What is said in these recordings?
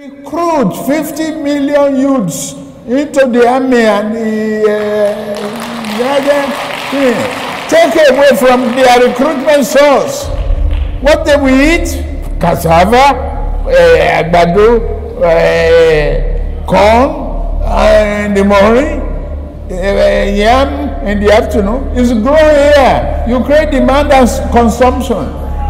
recruit 50 million youths into the army and the uh, other thing. Take away from their recruitment source. What they will eat? Cassava, uh, àgbàdo, uh, corn, uh, in the morning, uh, yam in the afternoon. It's growing here. You create demand and s- consumption.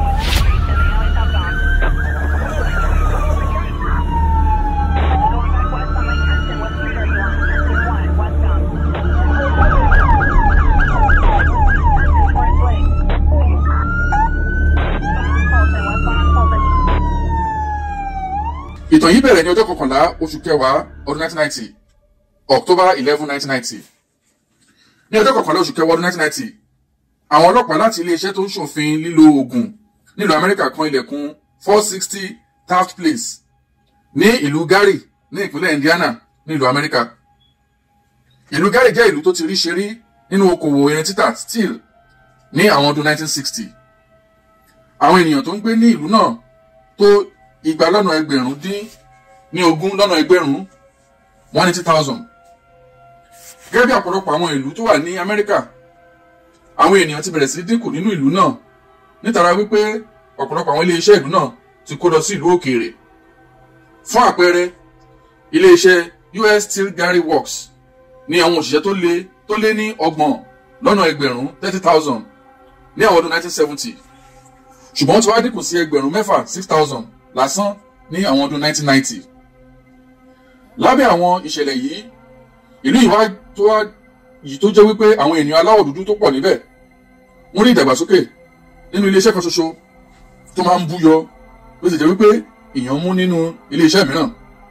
ìtàn yìí bẹ̀rẹ̀ ní ọjọ́ kọkànlá oṣù kẹwàá ọdún 1990 october eleven 1990 ní ọjọ́ kọkànlá oṣù kẹwàá ọdún 1990 àwọn ọlọ́pàá láti iléeṣẹ́ tó ń ṣòfin lílo oògùn nílùú amẹ́ríkà kan ilẹ̀kùn 460 taft place ní ìlú gary ní ìpínlẹ̀ indiana nílùú amẹ́ríkà ìlú gary jẹ́ ìlú tó ti rí ṣe rí nínú okòwò irin títà steel ní àwọn ọdún 1960 àwọn ènìyàn tó ń gbé ní ìlú náà tó igba lọ́nà ẹgbẹ̀rún dín ní ogún lọ́nà ẹgbẹ̀rún one eighty thousand. gẹ́gẹ́ bí ọ̀pọ̀lọpọ̀ àwọn ìlú tó wà ní amẹ́ríkà àwọn ènìyàn ti bẹ̀rẹ̀ sí dínkù nínú ìlú náà nítorí wípé ọ̀pọ̀lọpọ̀ àwọn iléeṣẹ́ ìlú náà ti kó lọ sí ìlú òkèèrè. fún àpẹẹrẹ iléeṣẹ́ us steel gary works ní àwọn òṣìṣẹ́ tó lé tó lé ní ọgbọ̀n lọ́nà ẹgbẹ̀rún thirty thousand ní àwọn ọdún nineteen seventy ṣùgbọ́n tí wàá dínkù sí ẹgbẹ̀rún mẹ́fà six thousand lásán ní àwọn ọdún 1990. lábẹ́ àwọn ìṣẹ̀lẹ̀ yìí ìlú ìwá tó wá yìí tó jẹ́ wípé àwọn ènìyàn aláwọ̀ dúdú tó pọ̀ níbẹ̀ wọ́n rí ìdàgbàsókè nínú iléeṣẹ́ kan ṣoṣo tó máa ń búyọ ló sì jẹ́ wípé èèyàn mú nínú iléeṣẹ́ mìíràn.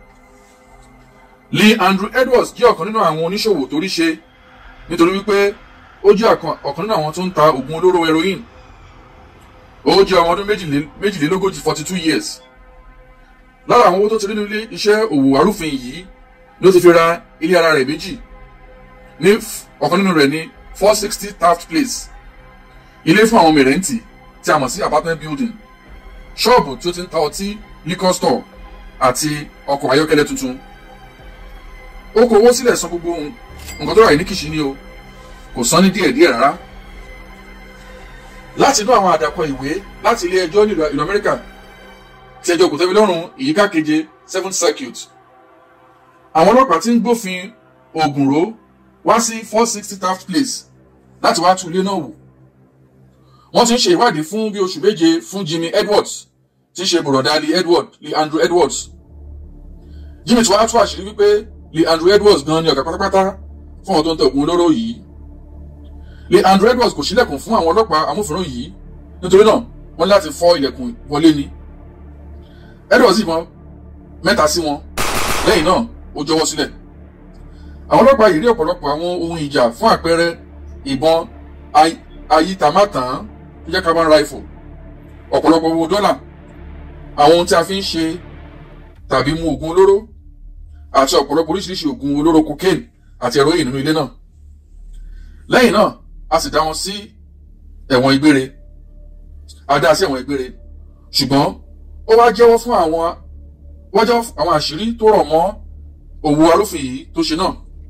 lee andrew edwards jẹ́ ọ̀kan nínú àwọn oníṣòwò tó rí ṣe nítorí wípé ó jẹ́ ọ̀kan nínú àwọn tó ń ta oògùn olóró heroin ó jẹ́ ọmọ ọdún méjìlé- méjìlélógójì forty two years lára àwọn owó tó ti rí nínú ilé iṣẹ́ òwò arúfin yìí ló ti fi ra ilé ara rẹ̀ méjì ní f- ọ̀kan nínú rẹ̀ ní four sixty taft place ilé fún àwọn mẹ̀rẹ̀ǹtì tí a mọ̀ sí apartment building ṣọ́ọ̀bù tí ó ti ń ta ọtí liquor store àti ọkọ̀ ayọ́kẹ́lẹ́ tuntun ó kó owó sílẹ̀ san gbogbo ohun- nǹkan tó rà yìí ní kìsì ni o kò san ní díẹ̀díẹ̀ rárá láti inú àwọn àdàkọ ìwé láti ilé ẹjọ́ nílùú ìlú amẹ́ríkà tí ẹjọ́ kò tẹ́mi lọ́rùn ìyíká keje seventh circuit àwọn ọlọ́pàá ti ń gbófin oògùn ró wá sí four sixty taft place láti wá tú ilé náà wò wọ́n ti ń ṣe ìwádìí fún bí oṣù méje fún jimmy edwards tí ń ṣe bùrọ̀dá lee edward lee andrew edwards jimmy tí wàá tú àṣírí wípé lee andrew edwards gan ni ọ̀gá pátápátá fún ọ̀tọ̀ ń tẹ ògùn olóró yìí lee andrew edwards kò sílẹ̀kùn fún àwọn ọlọ́pàá amúfìrán yìí nítorí náà wọ́n ní láti fọ́ ilẹ̀kùn wọlé ni edwards yìnbọn mẹ́ta sí wọn lẹ́yìn náà ó jọwọ́ sílẹ̀ àwọn ọlọ́pàá yìí rí ọ̀pọ̀lọpọ̀ àwọn ohun ìjà fún àpẹẹrẹ ìbọn ay- ayítamátàn tó jẹ́ carbon rifle ọ̀pọ̀lọpọ̀ owó dọ́là àwọn ohun tí a fi ń ṣe tàbí mu oògùn olóró àti ọ̀pọ̀lọpọ̀ oríṣiríṣi oògùn olóró cocaine àti heroin nínú ilé náà lẹ́yìn náà a sì dá wọn sí ẹ̀wọ̀n ìgbére a dá sí ẹ̀wọ̀n ìgbére ṣùgbọ́n ó wá jẹ́wọ́ fún àwọn wá jẹ́wọ́ fún àwọn àṣírí tó rọ̀ mọ́ òwò arúfin yìí tó ṣe náà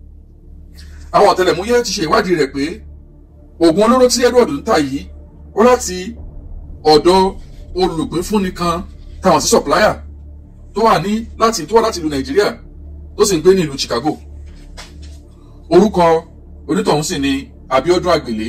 àwọn ọ̀tẹlẹ̀múyẹ́ ti ṣe ìwádìí rẹ̀ pé oògùn olóró tí edward ń tà yìí ó láti ọ̀dọ̀ olùpínfúnni kan táwọn sí supplier tó wà ní láti tó wà láti ìlú nàìjíríà tó sì ń gbé ní ìlú chicago orúkọ onítọ̀hún sì ni abiodun àgbèlé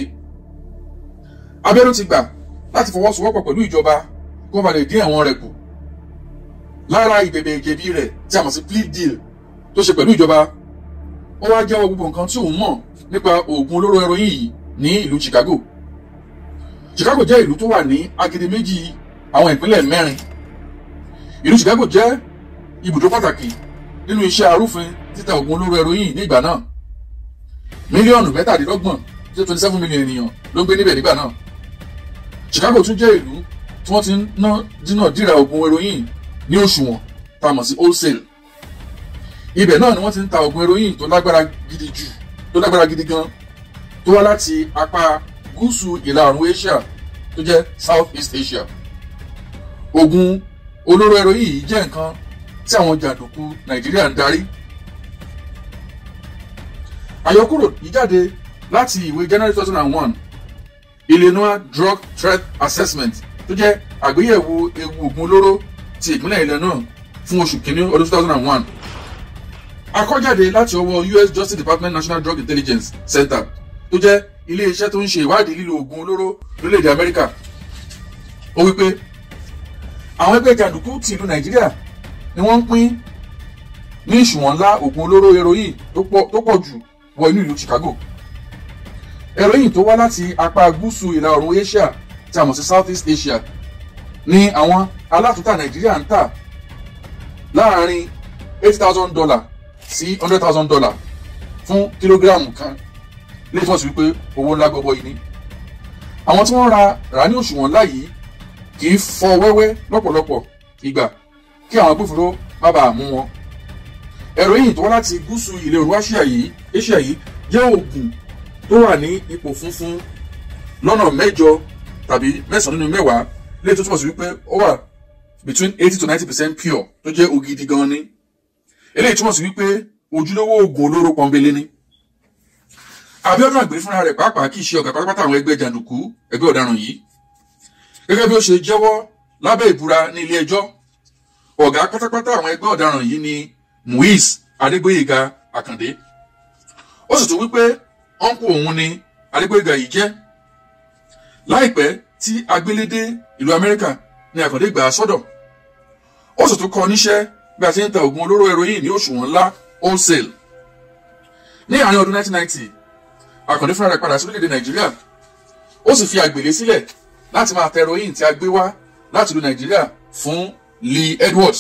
abiodun ti gbà láti fọwọ́sowọ́pọ̀ pẹ̀lú ìjọba kó ba lè dín ẹ̀wọ̀n rẹ̀ kù lára ìbẹ̀bẹ̀ ìjẹ̀bi rẹ̀ tí a mọ̀ sí plea deal tó ṣe pẹ̀lú ìjọba ó wá jẹ́wọ́ gbogbo nǹkan tí òun mọ̀ nípa oògùn olóró heroin yìí ní ìlú chicago chicago jẹ́ ìlú tó wà ní agidi méjì àwọn ìpínlẹ̀ mẹ́rin ìlú chicago jẹ́ ibùdó pàtàkì nínú iṣẹ́ arúfin títa oògùn olóró heroin ní ìgbà náà mílíọ̀nù mẹ́tàdínlọ́gbọ̀n tí twenty seven million ènìyàn ló ń gbé níbẹ̀ nígbà náà chicago tún jẹ́ ìlú tí wọ́n ti ń ná dínà díra oògùn heroin ní òṣùwọ̀n tá a mọ̀ sí wholesale ibẹ̀ náà ni wọ́n ti ń ta oògùn heroin tó lágbára gidi jù tó lágbára gidi gan tó wá láti apá gúúsù ìlà oòrùn asia tó jẹ́ south east asia oògùn olóró heroin yìí jẹ́ nǹkan tí àwọn jàǹdùkú nàìjíríà ń darí. àyọkúrò yìí jáde láti ìwé january two thousand and one illinois drug threat assessment tó jẹ́ àgbéyẹ̀wò ewu oògùn olóró ti ìpínlẹ̀ illinois fún oṣù kínní ọdún two thousand and one. akọ́jáde láti ọwọ́ us justice department national drug intelligence center tó jẹ́ ilé-iṣẹ́ tó ń ṣe ìwádìí lílo oògùn olóró lórílẹ̀‐èdè amẹ́ríkà ó wí pé àwọn ẹgbẹ́ jàǹdùkú ti ìlú nàìjíríà ni wọ́n ń pín ní ìṣùwọ̀n ńlá oògùn olóró heroin tó pọ̀ jù wọ inú ìlú chicago heroin tó wá láti apá gúúsù ìlà oòrùn asia tí a mọ̀ sí south east asia ni àwọn alátúntà nàìjíríà ń tà láàárín eight thousand dollar sí hundred thousand dollar fún kílógíráàmù kan lè túmọ̀ sí wípé owó ńlá gbọ́bọ́ yìí ni àwọn tí wọ́n ra rà ní òṣùwọ̀n ńlá yìí kì í fọ wẹ́wẹ́ lọ́pọ̀lọpọ̀ ìgbà kí àwọn agbófinró má bàa mú wọn. heroin tó wá láti gúúsù ilẹ̀ òru asia yìí asia yìí jẹ́ oògùn tó wà ní ipò funfun lọ́nà mẹ́jọ tàbí mẹ́sàn-án nínú mẹ́wàá lè tó túmọ̀ sí wípé ó wà between eighty to ninety percent pure tó jẹ́ ògidì gan ni. eléyìí túmọ̀ sí wípé ojúlówó oògùn olóró pọ́nbélé ni. abiodun àgbẹ̀ fúnra rẹ̀ pàápàá kì í ṣe ọ̀gá pátápátá àwọn ẹgbẹ́ jàǹdùkú ẹgbẹ́ ọ̀daràn yìí gẹ́gẹ́ bí ó ṣe jẹ́wọ́ lábẹ́ ìbúra ní ilé ẹjọ́ ọ̀gá pátápátá àwọn ẹgbẹ́ ọ̀daràn yìí ni muiz adégbòyèga àkàndé ó sì tún wípé ọ̀nkù òun ni adégbòyèga yìí jẹ́ láìpẹ́ tí agbélédé ìlú amẹ́ríkà ní àkàndé gbà sọ́dọ̀ ó sì tún kọ́ níṣẹ́ bí a ti ń ta oògùn olóró heroin ní òṣùwọ̀n ńlá wholesale ní àárín ọdún 1990 àkàndé fúnra rẹ̀ padà sí orílẹ̀-èdè nàìjíríà ó sì fi àgbèlé sílẹ̀ láti máa tẹ heroin tí a gbé wá láti ìlú nàìjíríà fún lee edwards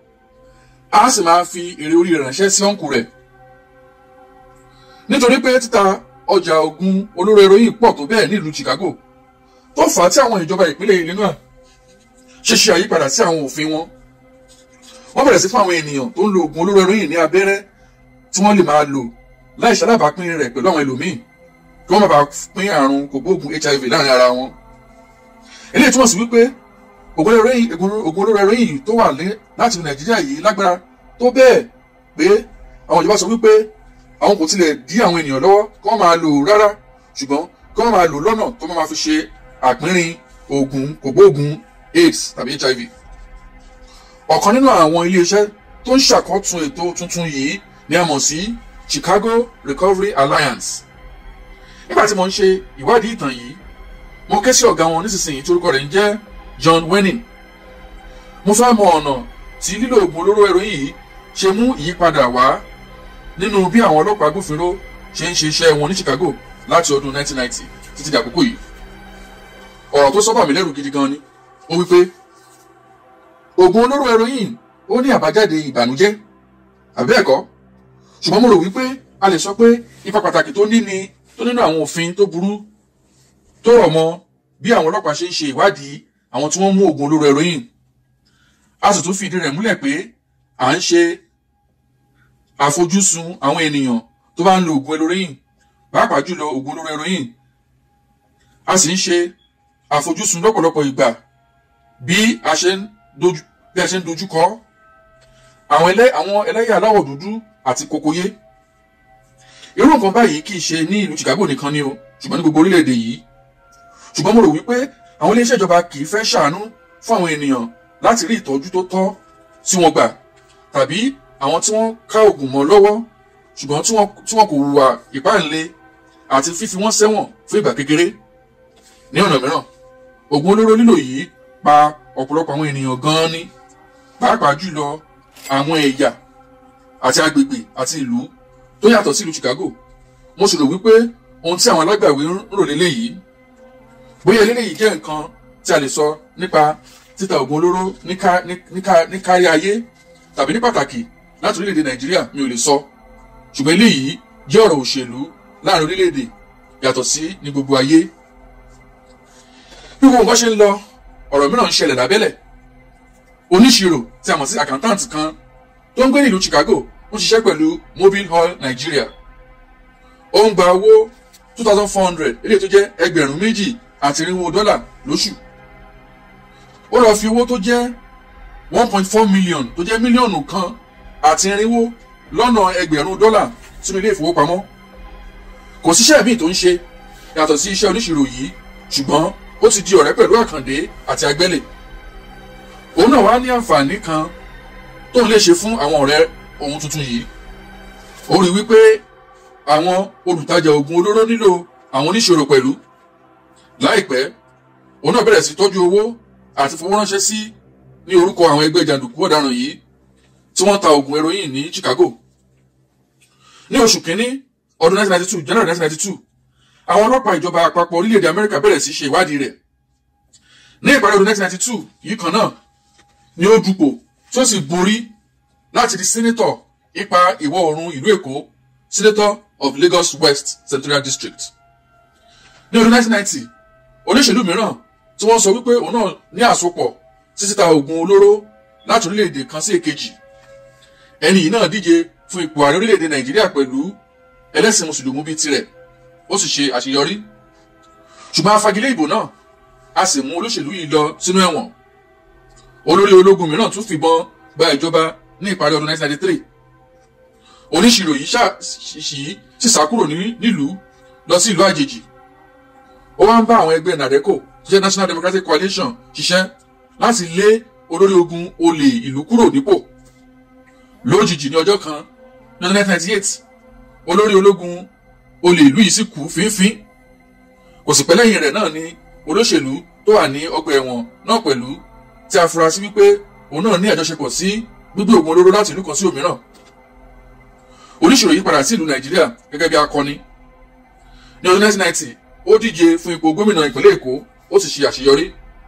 a sì máa fi èrè orí rẹ̀ ránṣẹ́ sí ọ̀nkù rẹ̀ nítorí pé títa ọjà ogun olóró heroin pọ̀ tó bẹ́ẹ̀ nílùú chicago tó fà á tí àwọn ìjọba ìpínlẹ̀ illinois ṣe ṣe àyípadà sí àwọn òfin wọn wọ́n bẹ̀rẹ̀ sí fún àwọn ènìyàn tó ń lo oògùn olóró heroin ní abẹ́rẹ́ tí wọ́n lè máa lò láì ṣalábàápín rẹ̀ pẹ̀lú àwọn ẹlòmíì kí wọ́n má bàa pín àrùn kògbóògùn hiv láàrin ara wọn eléyìí túmọ̀ sí wípé oògùn olóró heroin tó wà láti nàìjíríà yìí lágbára tó bẹ́ẹ̀ pé àwọn ìjọba sọ wípé àwọn kò tilẹ̀ dí àwọn ènìyàn lọ́wọ́ kí wọ́n máa lò rárá ṣùgbọ́n kí wọ́n máa lò lọ́nà tó máa fi ṣe àpínrín oògùn kògbóògùn aids tàbí hiv ọ̀kan nínú àwọn iléeṣẹ́ tó ń ṣàkótún ètò tuntun yìí ni a mọ̀ sí chicago recovery alliance nígbà tí mo ń ṣe ìwádìí ìtàn yìí mo ké sí ọ̀gá wọn nísinsìnyí tí orúkọ rẹ̀ ń jẹ́ john wenning mo fẹ́ mọ ọ̀nà tí lílo oògùn olóró heroin yìí ṣe mú ìyípadà wá nínú bí àwọn ọlọ́pàá agbófinró ṣe ń ṣe iṣẹ́ wọn ní chicago láti ọdún 1990 títí di àkókò yìí ọ̀rọ̀ tó sọ́bà mí lẹ́rù gidi gan ni ó wípé oògùn olóró heroin ó ní àbájáde ìbànújẹ́ àbí ẹ̀kọ́ ṣùgbọ́n mo rò wípé a lè sọ pé ipa pàtàkì tó ní ni tó nínú àwọn òfin tó burú tó rọ̀ mọ́ bí àwọn ọlọ́pàá ṣe ń ṣe ìwádìí àwọn tí wọ́n mú oògùn olóró heroin a sì tún fìdí rẹ̀ múlẹ̀ pé à ń ṣe àfojúsùn àwọn ènìyàn tó bá ń lo oògùn heroin pàápàá jùlọ oògùn olóró heroin a sì ń ṣe àfojúsùn lọ́pọ̀lọpọ̀ ìgbà bí a ṣe ń dojú bí a ṣe ń dojú kọ àwọn ẹlẹ́ àwọn ẹlẹ́yà aláwọ̀ dúdú àti kokoyé irú nǹkan báyìí kì í ṣe ní ìlú chicago nìkan ni o ṣùgbọ́n ní gbogbo orílẹ̀-èdè yìí ṣùgbọ́n mo rò wípé àwọn iléeṣẹ́ ìjọba kì í fẹ́ ṣàánú fún àwọn ènìyàn láti rí ìtọ́jú tó tọ́ tí wọ́n gbà tàbí àwọn tí wọ́n ká oògùn mọ́ lọ́wọ́ ṣùgbọ́n tí wọ́n kò hùwà ìpáǹle àti fífi wọ́n sẹ́wọ̀n fún ìgbà kékeré ní ọ̀nà mìíràn oògùn olóró lílò yìí pa ọ̀pọ̀lọpọ̀ àwọn ènìyàn gan-an ní pàápàá jùlọ àwọn ẹ̀yà àti agbègbè àti ìlú tó yàtọ̀ sí ìlú chicago mo sì rò wípé ohun tí àwọn alágbàwí ń rò léléyìí bóyá eléyìí jẹ́ nǹkan tí a lè sọ nípa títa oògùn olóró ní kárí ayé tàbí ní pàtàkì láti orílẹ̀-èdè nàìjíríà mi ò lè sọ ṣùgbọ́n eléyìí jẹ́ ọ̀rọ̀ òṣèlú láàrin orílẹ̀-èdè yàtọ̀ sí ní gbogbo ayé bí gbogbo nǹkan ṣe ń lọ ọ̀rọ̀ mìíràn ń ṣẹlẹ̀ lábẹ́lẹ̀ oníṣirò tí a mọ̀ sí accountant kan tó ń gbé ní ìlú chicago ń ṣiṣẹ́ pẹ̀lú mobile oil nigeria ó ń gba owó two thousand four hundred eléyìí tó jẹ́ ẹgbẹ̀rún méjì àti irinwó dọ́là lóṣù ó lọ fi owó tó jẹ́ one point four million tó jẹ́ mílíọ̀nù kan àti irinwó lọ́nà ẹgbẹ̀rún dọ́là sínú ilé ìfowópamọ́ kò síṣẹ́ míì tó ń ṣe yàtọ̀ sí iṣẹ́ oníṣirò yìí ṣùgbọ́n ó ti di ọ̀rẹ́ pẹ̀lú àkàndé àti agbẹ́lẹ̀ òun náà wá ní àǹfààní kan tóun lè ṣe fún àwọn ọ̀rẹ́ ohun tuntun yìí ó rí wípé àwọn olùtajà oògùn olóró nílò àwọn oníṣòro pẹ̀lú láìpẹ́ òun náà bẹ̀rẹ̀ sí tọ́jú owó àti fowó ránṣẹ́ sí ní orúkọ àwọn ẹgbẹ́ jàǹdùkú ọ̀daràn yìí tí wọ́n ta oògùn heroin ní Chicago ní oṣù kínní ọdún 1992 January 1992 àwọn ọlọ́pàá ìjọba àpapọ̀ orílẹ̀-èdè Amẹ́ríkà bẹ̀rẹ̀ sí ṣe ìwádìí rẹ̀ ní ìparí ọdún 1992 yìí kan náà ni ó dupò tí ó sì borí láti di senator ipa ìwọ̀ oòrùn ìlú Èkó senator of Lagos West Senatorial District ní ọdún 1990 olóṣèlú mìíràn tí wọ́n sọ wípé òun náà ní àsopọ̀ sí títa oògùn olóró láti orílẹ̀-èdè kan sí èkejì ẹni yìí náà díje fún ipò ààrẹ orílẹ̀-èdè Nàìjíríà pẹ̀lú ẹlẹ́sìn mùsùlùmí bíi tirẹ̀ ó sì ṣe àṣeyọrí ṣùgbọ́n a fagilé ìbò náà a sì mú olóṣèlú yìí lọ sínú ẹ̀wọ̀n olórí ológun mìíràn tún fìbọn gba ìjọba ní ìparí ọdún 1993 oníṣirò yìí ṣì sì sá kúrò nílùú lọ sí ìlú àjèjì ó wá ń bá àwọn ẹgbẹ́ nàdẹ́kò tó jẹ́ National Democratic Coalition ṣiṣẹ́ láti lé olórí ogun olè ìlú kúrò nípò lójijì ní ọjọ́ kan ní ọdún 1998 olórí ológun olè ìlú yìí sì kú fínfín kò sì pẹ́ lẹ́yìn rẹ̀ náà ni olóṣèlú tó wà ní ọgbà ẹ̀wọ̀n náà pẹ̀lú tí a fura sí wípé òun náà ní àjọṣepọ̀ sí gbígbé oògùn olóró láti ìlú kan sí òmíràn oníṣòro yìí padà sí ìlú Nàìjíríà gẹ́gẹ́ bí akọni ní ọdún 1990 ó díje fún ipò gómìnà ìpínlẹ̀ Èkó ó sì ṣe àṣeyọrí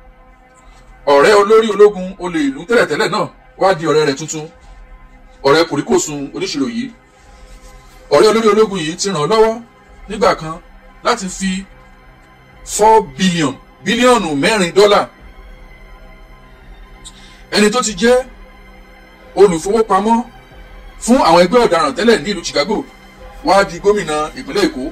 ọ̀rẹ́ olórí ológun olè ìlú tẹ́lẹ̀tẹ́lẹ̀ náà wá di ọ̀rẹ́ rẹ̀ tuntun ọ̀rẹ́ kòríkòsùn oníṣirò yìí ọ̀rẹ́ olórí ológun yìí ti ràn án lọ́wọ́ nígbà kan láti fi four billion bílíọ̀nù mẹ́rin dọ́là ẹni tó ti jẹ́ olùfowópamọ́ fún àwọn ẹgbẹ́ ọ̀daràn tẹ́lẹ̀ ní ìlú Chicago wá di gómìnà ìpínlẹ̀ Èkó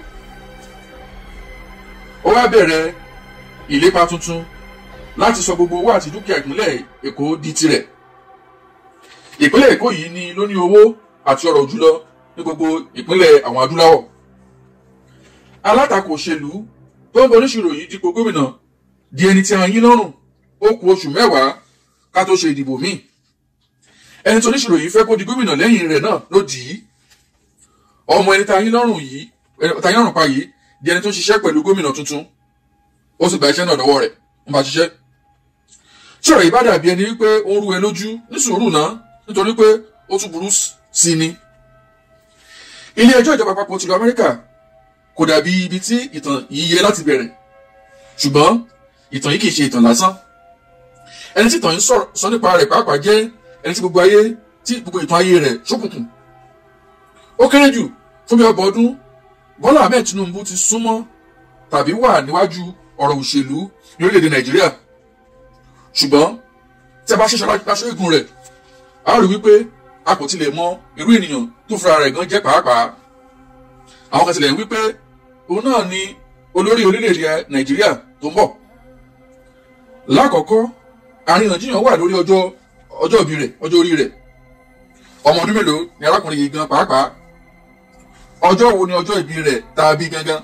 ó wá bẹ̀rẹ̀ ìlépa tuntun láti sọ gbogbo owó àti dúkìá ìpínlẹ̀ Èkó di tirẹ̀ ìpínlẹ̀ Èkó yìí ni ló ní owó àti ọrọ̀ jùlọ ní gbogbo ìpínlẹ̀ àwọn adúláwọ̀ alátakò òṣèlú tó ń bọ oníṣirò yìí dípò gómìnà di ẹni tí a yín lọ́rùn ó kù oṣù mẹ́wàá ká tó ṣe ìdìbò míì ẹni tó oníṣirò yìí fẹ́ kó di gómìnà lẹ́yìn rẹ̀ náà ló dì í ọmọ ẹni tá a yín lọ́rùn yìí tá a yín lọ́rùn pa yìí di ẹni tó ń ṣiṣẹ́ pẹ̀lú gómìnà tuntun ó sì gba iṣẹ́ náà lọ́wọ́ rẹ̀ ń bá ṣiṣẹ́ tí ọ̀rọ̀ yìí bá dàbí ẹni wípé ó ń rú ẹ lójú ní sùúrù náà nítorí pé ó tún burú sí ni ilé ẹjọ́ ìjọba àpapọ̀ tìlú Amẹ́ríkà kò dàbí ibi tí ìtàn yìí yẹ láti bẹ̀rẹ̀ ṣùgbọ́n ìtàn yìí kì í ṣe ìtàn lásán ẹni tí ìtàn yìí sọ nípa rẹ̀ pàápàá jẹ́ ẹni tí gbogbo ayé tí gbogbo ìtàn ayé rẹ̀ ṣókùnkùn ó kéré jù fún bí ọgbọ̀n ọdún Bọ́lá Ahmed Tinubu ti súnmọ́ tàbí wà níwájú ọ̀rọ̀ òṣèlú ní orílẹ̀-èdè Nàìjíríà ṣùgbọ́n tí a bá ṣẹ̀ṣọ́ láṣọ igun rẹ̀ a rí wípé a kò tilẹ̀ mọ irú ènìyàn tó fúnra rẹ̀ gan jẹ́ pàápàá àwọn kan tilẹ̀ ń wípé òun náà ni olórí orílẹ̀-èdè Nàìjíríà tó ń bọ̀ lákọ̀ọ́kọ́ àríyànjiyàn wà lórí ọjọ́ ọjọ́ ìbí rẹ̀ ọjọ́ orí rẹ̀ ọmọ ọdún mélòó ni arákùnrin yìí gan pàápàá ọjọ́ wo ni ọjọ́ ìbí rẹ̀ tá a bí gangan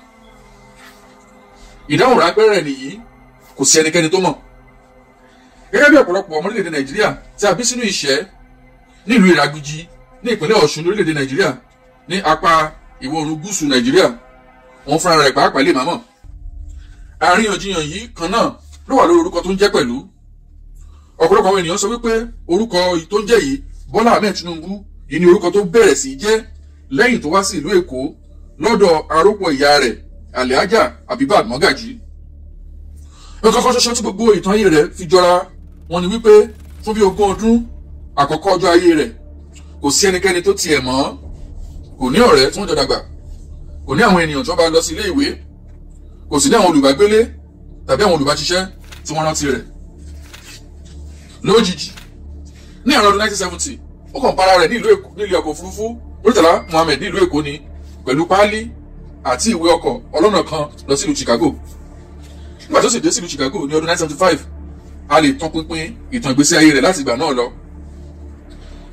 ìdáhùn ráńpẹ́ rẹ̀ nìyí kò sí ẹnikẹ́ni tó mọ̀ gẹ́gẹ́ bí ọ̀pọ̀lọpọ̀ ọmọ orílẹ̀-èdè Nàìjíríà tí a bí sínú ìṣẹ́ nílùú Ìràgbìjì ní ìpínlẹ̀ Ọ̀ṣun lórílẹ̀-èdè Nàìjíríà ní apá ìwọ̀ oòrùn gúúsù Nàìjíríà òun fúnra rẹ̀ pàápàá lè má mọ̀ àríyànjiyàn yìí kan náà ló wà lórí orúkọ tó ń jẹ́ pẹ̀lú ọ̀pọ̀lọpọ̀ àwọn ènìyàn sọ wípé orúkọ tó ń jẹ́ yìí Bọ́lá Ahmed Tinubu yìí ni orúkọ tó bẹ̀rẹ̀ sí jẹ́ lẹ́yìn tó wá sí ìlú Èkó lọ́dọ̀ arúpọ̀ ìyá rẹ̀ Alhaja Abibat Mogaji nǹkan kan ṣoṣo tí gbogbo ìtàn ayé rẹ̀ fi jọra wọn ni wípé fún bí ogún ọdún àkọ́kọ́ ọjọ́ ayé rẹ̀ kò sí ẹnikẹ́ni tó tiẹ̀ mọ̀ kò ní ọ̀rẹ́ tí wọ́n jọ dàgbà kò ní àwọn ènìyàn tí wọ́n bá lọ sí ilé ìwé kò sì ní àwọn olùbágbélé tàbí àwọn olùbáṣiṣẹ́ tí wọ́n rántí rẹ̀ lójijì ní àrùn ọdún 1970 ó kàn para rẹ̀ ní ìlú Èkó nílé ọkọ̀ òfurufú Murtala Muhammed ní ìlú Èkó ni pẹ̀lú páálí àti ìwé ọkọ̀ ọlọ́nà kan lọ sí ìlú Chicago nígbà tó sì dé sí ìlú Chicago ní ọdún 1975 a lè tọpinpin ìtàn ìgbésí ayé rẹ̀ láti ìgbà náà lọ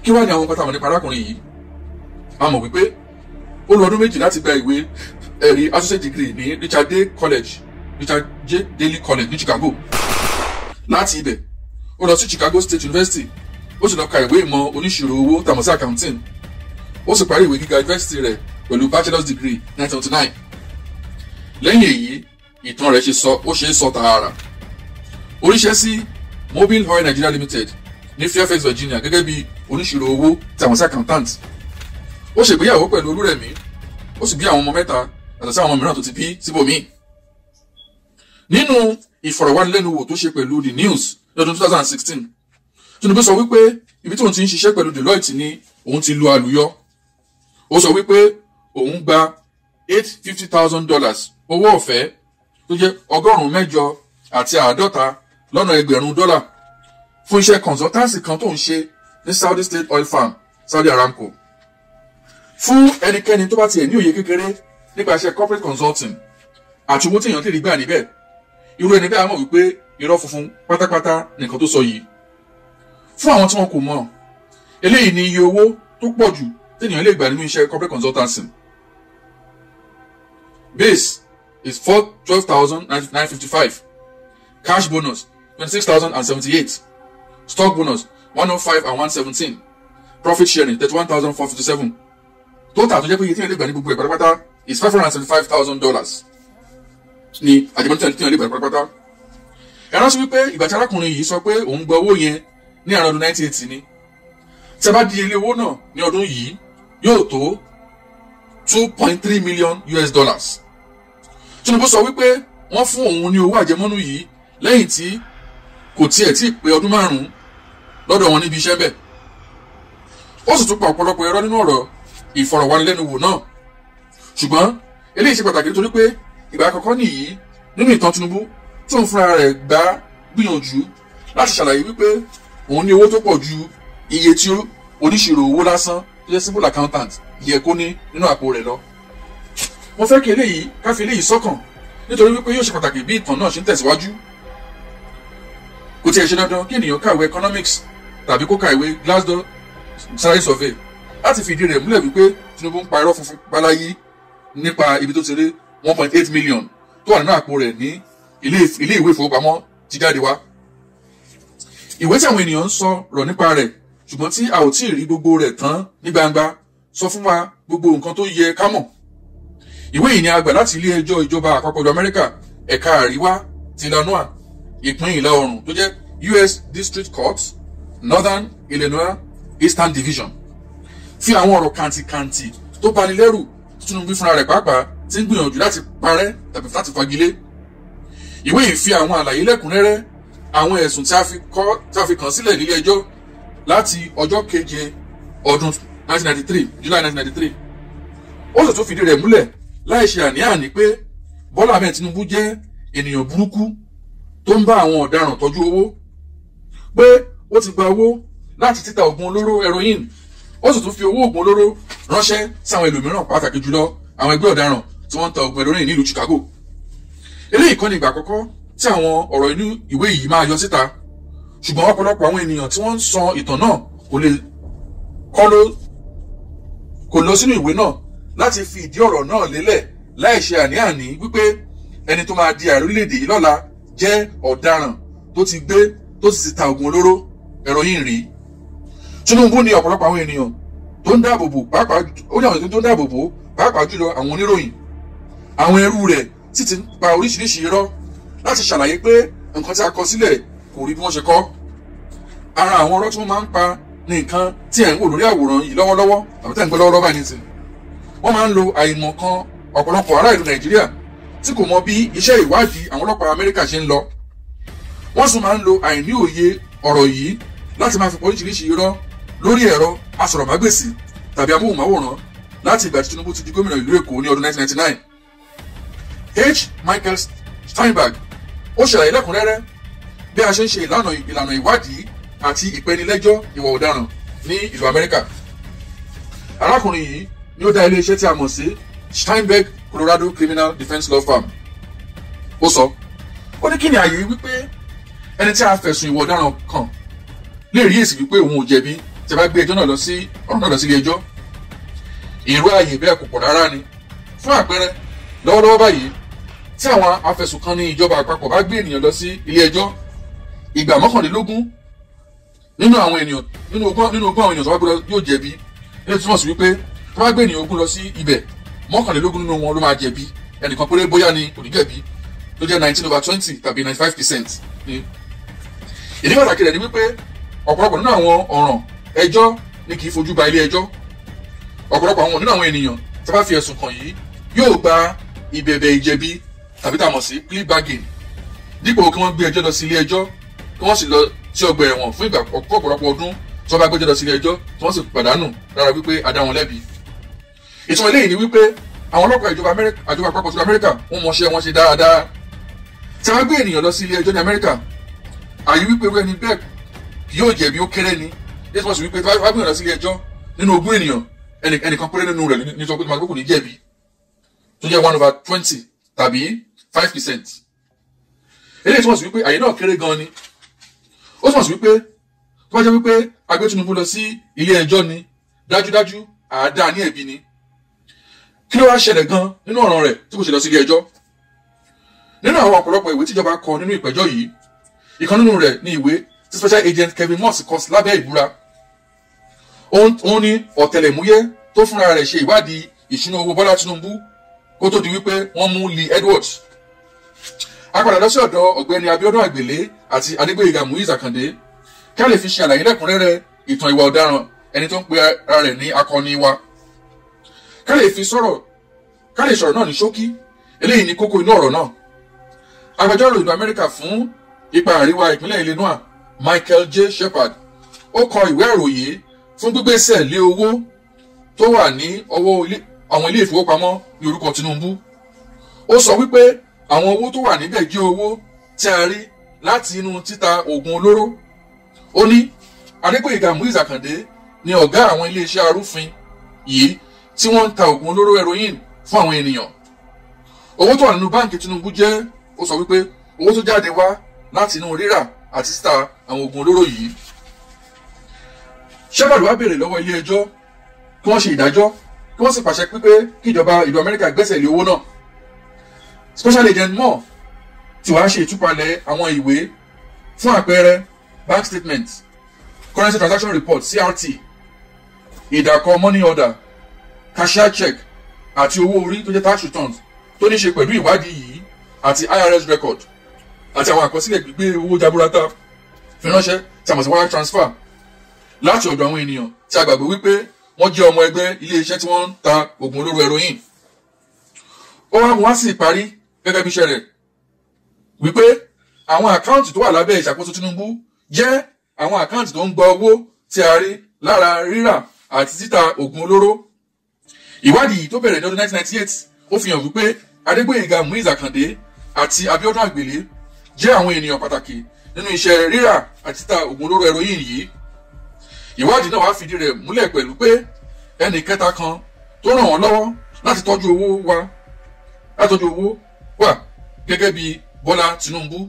kí wá ní àwọn nǹkan táwọn nípa arákùnrin yìí a mọ̀ wípé ó lo ọdún méjì láti gba ìwé ẹ̀rí associate degree ní richard day college richard j daly college ní chicago láti ibẹ̀ ó lọ sí chicago state university ó sì lọ ka ìwé ìmọ̀ oníṣirò owó tàmọ̀ sí accounting ó sì parí ìwé gíga university rẹ̀ pẹ̀lú bachelor's degree 1979 lẹ́yìn èyí ìtàn rẹ̀ ṣe sọ ó ṣe é sọ tààrà oríṣẹ́ sí mobile oil nigeria limited ní fairfax virginia gẹ́gẹ́ bí oníṣirò owó tàmọ̀ sí accountant ó ṣègbéyàwó pẹ̀lú olúrẹ̀mí ó sì bí àwọn ọmọ mẹ́ta yàtọ̀ sí àwọn ọmọ mìíràn tó ti bí síbòmíì nínú ìfọ̀rọ̀wánilẹ́nuwò tó ṣe pẹ̀lú the news lọ́dún 2016 tinubu sọ wípé ibi tí òun ti ń ṣiṣẹ́ pẹ̀lú deloitte ni òun ti lu àlùyọ ó sọ wípé òun gba eight fifty thousand dollars owó ọ̀fẹ́ tó jẹ́ ọgọ́rùn-ún mẹ́jọ àti àádọ́ta lọ́nà ẹgbẹ̀rún dọ́là fún iṣẹ́ consultancy kan tó ń ṣe ní saudi state oil farm saudi aramco fún ẹnikẹ́ni tó bá tiẹ̀ ní òye kékeré nípa iṣẹ́ corporate consulting àti owó tí èèyàn lè rí gbà níbẹ̀ irú ẹni bẹ́ẹ̀ á mọ̀ wípé irọ́ funfun pátápátá nìkan tó sọ yìí fún àwọn tí wọn kò mọ̀ eléyìí ni iye owó tó pọ̀ jù téèyàn lè gbà nínú iṣẹ́ corporate consultancy base is four twelve thousand nine fifty five cash bonus twenty six thousand and seventy eight stock bonus one oh five and one seventeen profit sharing thirty one thousand four fifty seven total tó jẹ́ pé iye téèyàn lè gbà ní gbogbo ẹ̀ pátápátá is five hundred and seventy five thousand dollars ni àjẹmọ́tò téèyàn lè gbà pátápátá ẹ rántí wípé ìgbà tí arákùnrin yìí sọ pé òun gba owó yẹn ní àrùn ọdún 1980 ni tí a bá di ilé owó náà ní ọdún yìí yóò tó 2.3 million us dollars tinubu sọ wípé wọ́n fún òun ní owó àjẹmọ́nú yìí lẹ́yìn tí kò tiẹ̀ tí ì pé ọdún márùn-ún lọ́dọ̀ wọn níbi iṣẹ́ bẹ́ẹ̀ ó sì tún pa ọ̀pọ̀lọpọ̀ ẹ̀rọ nínú ọ̀rọ̀ ìfọ̀rọ̀wánilẹ́nuwò náà ṣùgbọ́n eléyìí ṣe pàtàkì nítorí pé ìgbà àkọ́kọ́ nìyí nínú ìtàn tinubu tó ń fúnra rẹ̀ gbá gbìyànjú láti ṣàlàyé wípé òun ní owó tó pọ̀ ju iye tí oníṣirò owó lásán tó jẹ́ simple accountant yẹ kó ní nínú àpò rẹ̀ lọ. mo fẹ́ kí eléyìí ká fi eléyìí sọ́kàn nítorí wípé yóò ṣe pàtàkì bí ìtàn náà ṣe ń tẹ̀síwájú. kò tiẹ̀ ṣe dandan kí ènìyàn kàwé economics tàbí kó ka ìwé glasgow salary survey láti fi ìdí rẹ̀ múlẹ̀ wípé tinubu ń pa irọ́ funfun báláyé nípa ibi tó ti rí one point eight million tó wà nínú àpò rẹ̀ ní ilé ìwé ìfowópamọ́ ti jáde wá ìwé tí àwọn ènìyàn ń sọ rọ̀ nípa rẹ̀ ṣùgbọ́n tí a ò tí ì rí gbogbo rẹ̀ tán ní gbangba sọ fún wa gbogbo nǹkan tó yẹ ká mọ̀. ìwé yìí ni a gbà láti ilé ẹjọ́ ìjọba àpapọ̀ ìlú amẹ́ríkà ẹ̀ka àríwá ti illinois ìpín ìlà oòrùn tó jẹ́ us district court northern illinois eastern division fi àwọn ọ̀rọ̀ kàǹtìkàǹtì tó bani lẹ́rù tinubu fúnra rẹ̀ pàápàá ti ń gbìyànjú láti parẹ́ tàbí láti fagilé ìwé yìí fi àwọn àlàyé lẹ́kùnrẹ́rẹ́ àwọn ẹ̀sùn tí a fi kọ́ tí a fi kàn sílẹ̀ nílé ẹjọ́ láti ọjọ́ keje ọdún 1993 july 1993 ó sì tún fìdí rẹ̀ múlẹ̀ láì ṣe àní-àní pé bọ́lá ahmed tinubu jẹ́ ènìyàn burúkú tó ń bá àwọn ọ̀daràn tọ́jú owó pé ó ti gba owó láti títa oògùn olóró heroin ó sì tún fi owó oògùn olóró ránṣẹ́ sáwọn ẹlòmíràn pàtàkì jùlọ àwọn ẹgbẹ́ ọ̀daràn tí wọ́n ń ta oògùn heroin nílùú chicago eléyìí kọ́ ni ìgbà àkọ́kọ́ tí àwọn ọ̀rọ̀ inú ìwé yìí máa yọ síta ṣùgbọ́n ọ̀pọ̀lọpọ̀ àwọn ènìyàn tí wọ́n ń sọ ìtàn náà kò lè kọ́ ló kò lọ sínú ìwé náà láti fi ìdí ọ̀rọ̀ náà lélẹ̀ láì ṣe àní-àní wípé ẹni tó máa di ààrẹ orílẹ̀-èdè yìí lọ́la jẹ́ ọ̀daràn tó ti gbé tó sì ti ta oògùn olóró heroin rí tinubu ni ọ̀pọ̀lọpọ̀ àwọn ènìyàn tó ń dáàbò bò pàápàá ó ní àwọn ènìyàn tó ń dáàbò bò pàápàá jùlọ àwọn oníròyìn àwọn ẹrú rẹ̀ sì ti ń pa oríṣiríṣi irọ́ láti ṣàlàyé pé nǹkan tí a kọ sílẹ̀ kò rí bí wọ́n ṣe kọ́. ara àwọn ọ̀rọ̀ tí wọ́n máa ń pa ní nǹkan tí ẹ̀ ń wò lórí àwòrán yìí lọ́wọ́lọ́wọ́ àbí tẹ̀ ń gbọ́ lọ́wọ́lọ́wọ́ báyìí nìsín. wọ́n máa ń lo àìmọ̀ kan ọ̀pọ̀lọpọ̀ ará ìlú nàìjíríà tí kò mọ bí iṣẹ́ ìwádìí àwọn ọlọ́pàá amẹ́ríkà ṣe ń lọ. wọ́n sì máa ń lo àìní òye ọ̀rọ̀ yìí láti máa fi pọ̀ oríṣiríṣi irọ́ lórí ẹ̀rọ asọ̀rọ̀mágbèsì tàbí amóhùnmáwòrán láti ìgbà tí tinubu ti di gómìnà ìlú èkó ní ọdún 1999. h michael steinberg ó ṣàlàyé lẹ́kùnrẹ́rẹ́ bí a ṣe ń ṣe ìlànà ìlànà ìwádìí àti ìpẹnilẹ́jọ́ ìwà ọ̀daràn ní ìlú amẹ́ríkà. arákùnrin yìí ni ó dá iléeṣẹ́ tí a mọ̀ sí steinberg colorado criminal defence law firm. ó sọ ó ní kí ni àyè wípé ẹni tí a fẹ̀sùn ìwà ọ̀daràn kàn lè rí èsì wípé òun ò jẹ̀bi tí a bá gbé ẹjọ́ náà lọ sí ọ̀rọ̀ náà lọ sí ilé ẹjọ́ èrò ààyè bẹ́ẹ̀ kò pọ̀ rárá ni fún àpẹẹrẹ lọ́wọ́lọ́wọ́ báyìí tí àwọn afẹ̀sùnkanni ìjọba àpapọ̀ bá gbé ènìyàn lọ sí ilé ẹjọ́ ìgbà mọ́kànlélógún nínú àwọn ènìyàn nínú ogún nínú ogún àwọn ènìyàn tó bá gbé lọ yóò jẹ̀bi ilé túmọ̀ sí wípé tó bá gbé ènìyàn ogún lọ sí ibẹ̀ mọ́kànlélógún nínú wọn ló máa jẹ̀bi ẹnìkan péré bóyá ni kò ní jẹ̀bi tó jẹ́ nineteen over twenty tàbí ninety five percent ni. ìdí pàtàkì rẹ̀ ni wípé ọ̀pọ̀lọpọ̀ nínú àwọn ọ̀ràn ẹjọ́ ni kì í fojú ba ilé ẹjọ́ ọ̀pọ̀lọpọ̀ àwọn nínú àwọn ènìyàn tí a bá fi ẹ̀sùn kàn yìí yóò gba ìbẹ̀bẹ̀ ìjẹ̀bi tàbí tá a mọ̀ sí plea bargain dípò kí wọ́n gbé ẹjọ́ lọ sí ilé ẹjọ́ kí wọ́n sì lọ sí ọgbà ẹ̀wọ̀n fún ìgbà ọ̀pọ̀lọpọ̀ ọdún tí wọ́n bá gbẹ́jọ́ lọ sí ilé ẹjọ́ tí wọ́n sì pàdánù lára wípé a dá wọn lẹ́bi. ìtumọ̀ eléyìí ni wípé àwọn ọlọ́pàá ìjọba amẹ́ríkà àjọba àpapọ̀ ti amẹ́ríkà wọ́n mọṣẹ́ wọn ṣe dáadáa. tí wọ́n gbé ènìyàn lọ sí ilé ẹjọ́ ní amẹ́ríkà àyè wípé irú ẹni bẹ́ẹ̀ yóò jẹ̀bi ó kéré ni yóò túmọ̀ sí wípé tí wọ́n gbé ènìyàn lọ sí ilé ẹjọ́ nínú ogún ènìyàn ẹnìkan péré nínú rẹ̀ ní sọ pé màá kò ní jẹ̀bi tó jẹ́ one over twenty tàbí five percent. eléyìí túmọ̀ sí wípé àyè náà kéré gan ni ó túmọ̀ sí wípé tó bá jẹ́ wípé agbé Tinubu lọ sí ilé ẹjọ́ ni dájúdájú àádá ní ẹ̀bi ni kí ló wá ṣẹlẹ̀ gan nínú ọ̀ràn rẹ̀ tí kò ṣe lọ sí ilé ẹjọ́ nínú àwọn ọ̀pọ̀lọpọ̀ ìwé tíjọba kọ nínú ìpẹ́jọ́ yìí ìkan nínú rẹ̀ ní ìwé tí special agent Kevin Moss kọ lábẹ́ ìbúra òun ni ọ̀tẹlẹ̀múyẹ́ tó fúnra rẹ̀ ṣe ìwádìí ìṣúná owó Bọ́lá Tinubu kó tó di wípé wọ́n mú Lee Edwards a padà lọ sí ọ̀dọ̀ ọ̀gbẹ́ni Abíọ́dún Àgbèlé àti Adégbóyèga Muiz Àkàndé kí a lè fi ṣe àlàyé lẹ́kùnrẹ́rẹ́ ìtàn ìwà ọ̀daràn ẹni tó ń pe ara rẹ̀ ní akọni wa ká lè fi sọ̀rọ̀ ká lè sọ̀rọ̀ náà ní ṣókí eléyìí ní kókó inú ọ̀rọ̀ náà agbẹjọ́rò ìlú Amẹ́ríkà fún ipa àríwá ìpínlẹ̀ Illinois Michael J. Shepard ó kọ ìwé àròyé fún gbígbésẹ̀ lé owó tó wà ní ọwọ́ àwọn ilé ìfowópamọ́ ní orúkọ Tinubu ó sọ wípé àwọn owó tó wà níbẹ̀ jẹ́ owó tí a rí láti inú títa oògùn olóró ó ní Adégbóyèga Muiz Àkàndé ni ọ̀gá àwọn iléeṣẹ́ arúfin yìí tí wọ́n ń ta oògùn olóró heroin fún àwọn ènìyàn owó tó wà nínú báǹkì Tinubu jẹ́ ó sọ wípé owó tó jáde wá láti inú rírà àti títa àwọn oògùn olóró yìí Shepard wá béèrè lọ́wọ́ ilé ẹjọ́ kí wọ́n ṣe ìdájọ́ kí wọ́n sì pàṣẹ pípé kí ìjọba ìlú Amẹ́ríkà gbẹ́sẹ̀ lé owó náà special agent moore tí wàá ṣe ìtúpalẹ̀ àwọn ìwé fún àpẹẹrẹ bank statement currency transaction report CRT ìdàkọ money order cashier check àti owó orí tó jẹ́ tax returns tó ní ṣe pẹ̀lú ìwádìí yìí àti IRS record àti àwọn àkọsílẹ̀ gbígbé owó jaburata fi ránṣẹ́ tí a mọ̀ sí wire transfer láti ọ̀dọ̀ àwọn ènìyàn tí a gbàgbé wípé wọ́n jẹ́ ọmọ ẹgbẹ́ ilé-iṣẹ́ tí wọ́n ń ta oògùn olóró heroin ó wá mú wá sí ìparí gẹ́gẹ́ bí iṣẹ́ rẹ̀ wípé àwọn àkáǹtì tó wà lábẹ́ ìṣàkóso Tinubu jẹ́ àwọn àkáǹtì tó ń gba owó tí a rí lára rírà àti títa oògùn olóró ìwádìí tó bẹ̀rẹ̀ ní ọdún 1998 ó fi hàn wípé Adégbóyèga Muiz Àkàndé àti Abíọ́dún Àgbèlé jẹ́ àwọn ènìyàn pàtàkì nínú iṣẹ́ rírà àti títa oògùn olóró heroin yìí ìwádìí náà wá fìdí rẹ̀ múlẹ̀ pẹ̀lú pé ẹnì kẹta kan tó ràn wọ́n lọ́wọ́ láti tọ́jú owó wa láti tọ́jú owó wà gẹ́gẹ́ bí Bọ́lá Tinubu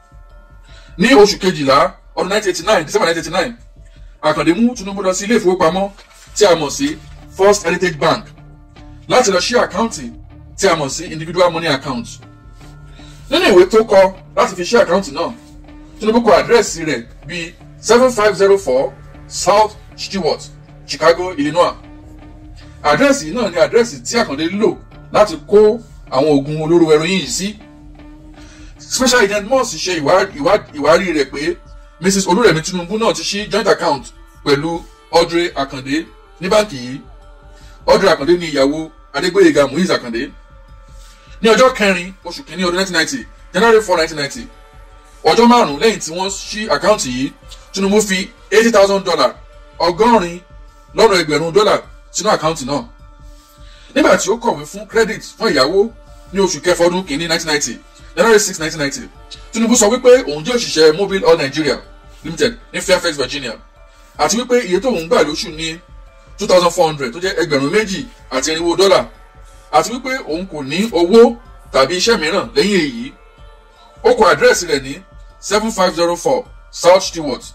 ní oṣù kejìlá ọdún 1989 December 1989 Àkàndé mú Tinubu lọ sí ilé ìfowópamọ́ tí a mọ̀ sí First Heritage Bank láti lọ ṣí àkáǹtì tí a mọ̀ sí individual money account nínú ìwé tó kọ láti fi ṣí àkáǹtì náà Tinubu kọ àdírẹ́sì rẹ̀ bíi seven five zero four South Stewart Chicago Illinois àdírẹ́sì náà ni àdírẹ́sì tí Àkàndé lò láti kó àwọn oògùn olóró heroin yìí sí special agent Moss ṣe ìwárí rẹ̀ pé Mrs Olúrẹ̀mí Tinubu náà ti ṣí joint account pẹ̀lú Audrey Akande ní báǹkì yìí Audrey Akande ni ìyàwó Adégbóyèga Muiz Akande ní ọjọ́ kẹrin oṣù kìíní ọdún 1990 January 4 1990 ọjọ́ márùn-ún lẹ́yìn tí wọ́n ṣí àkáǹtì yìí Tinubu fi eighty thousand dollar ọgọ́rin lọ́nà ẹgbẹ̀rún dọ́là sínú àkáǹtì náà nígbà tí ó kọ̀wé fún credit fún ìyàwó ní oṣù kẹfà ọdún kìíní 1990 January 6 1990 Tinubu sọ wípé òun jẹ́ òṣìṣẹ́ Mobile Oil Nigeria Limited ní Fairfax Virginia àti wípé iye tóun gbà lóṣù ní two thousand four hundred tó jẹ́ ẹgbẹ̀rún méjì àti irinwó dọ́là àti wípé òun kò ní owó tàbí iṣẹ́ mìíràn lẹ́yìn èyí ó kọ àdírẹ́sì rẹ̀ ní seven five zero four South Stewart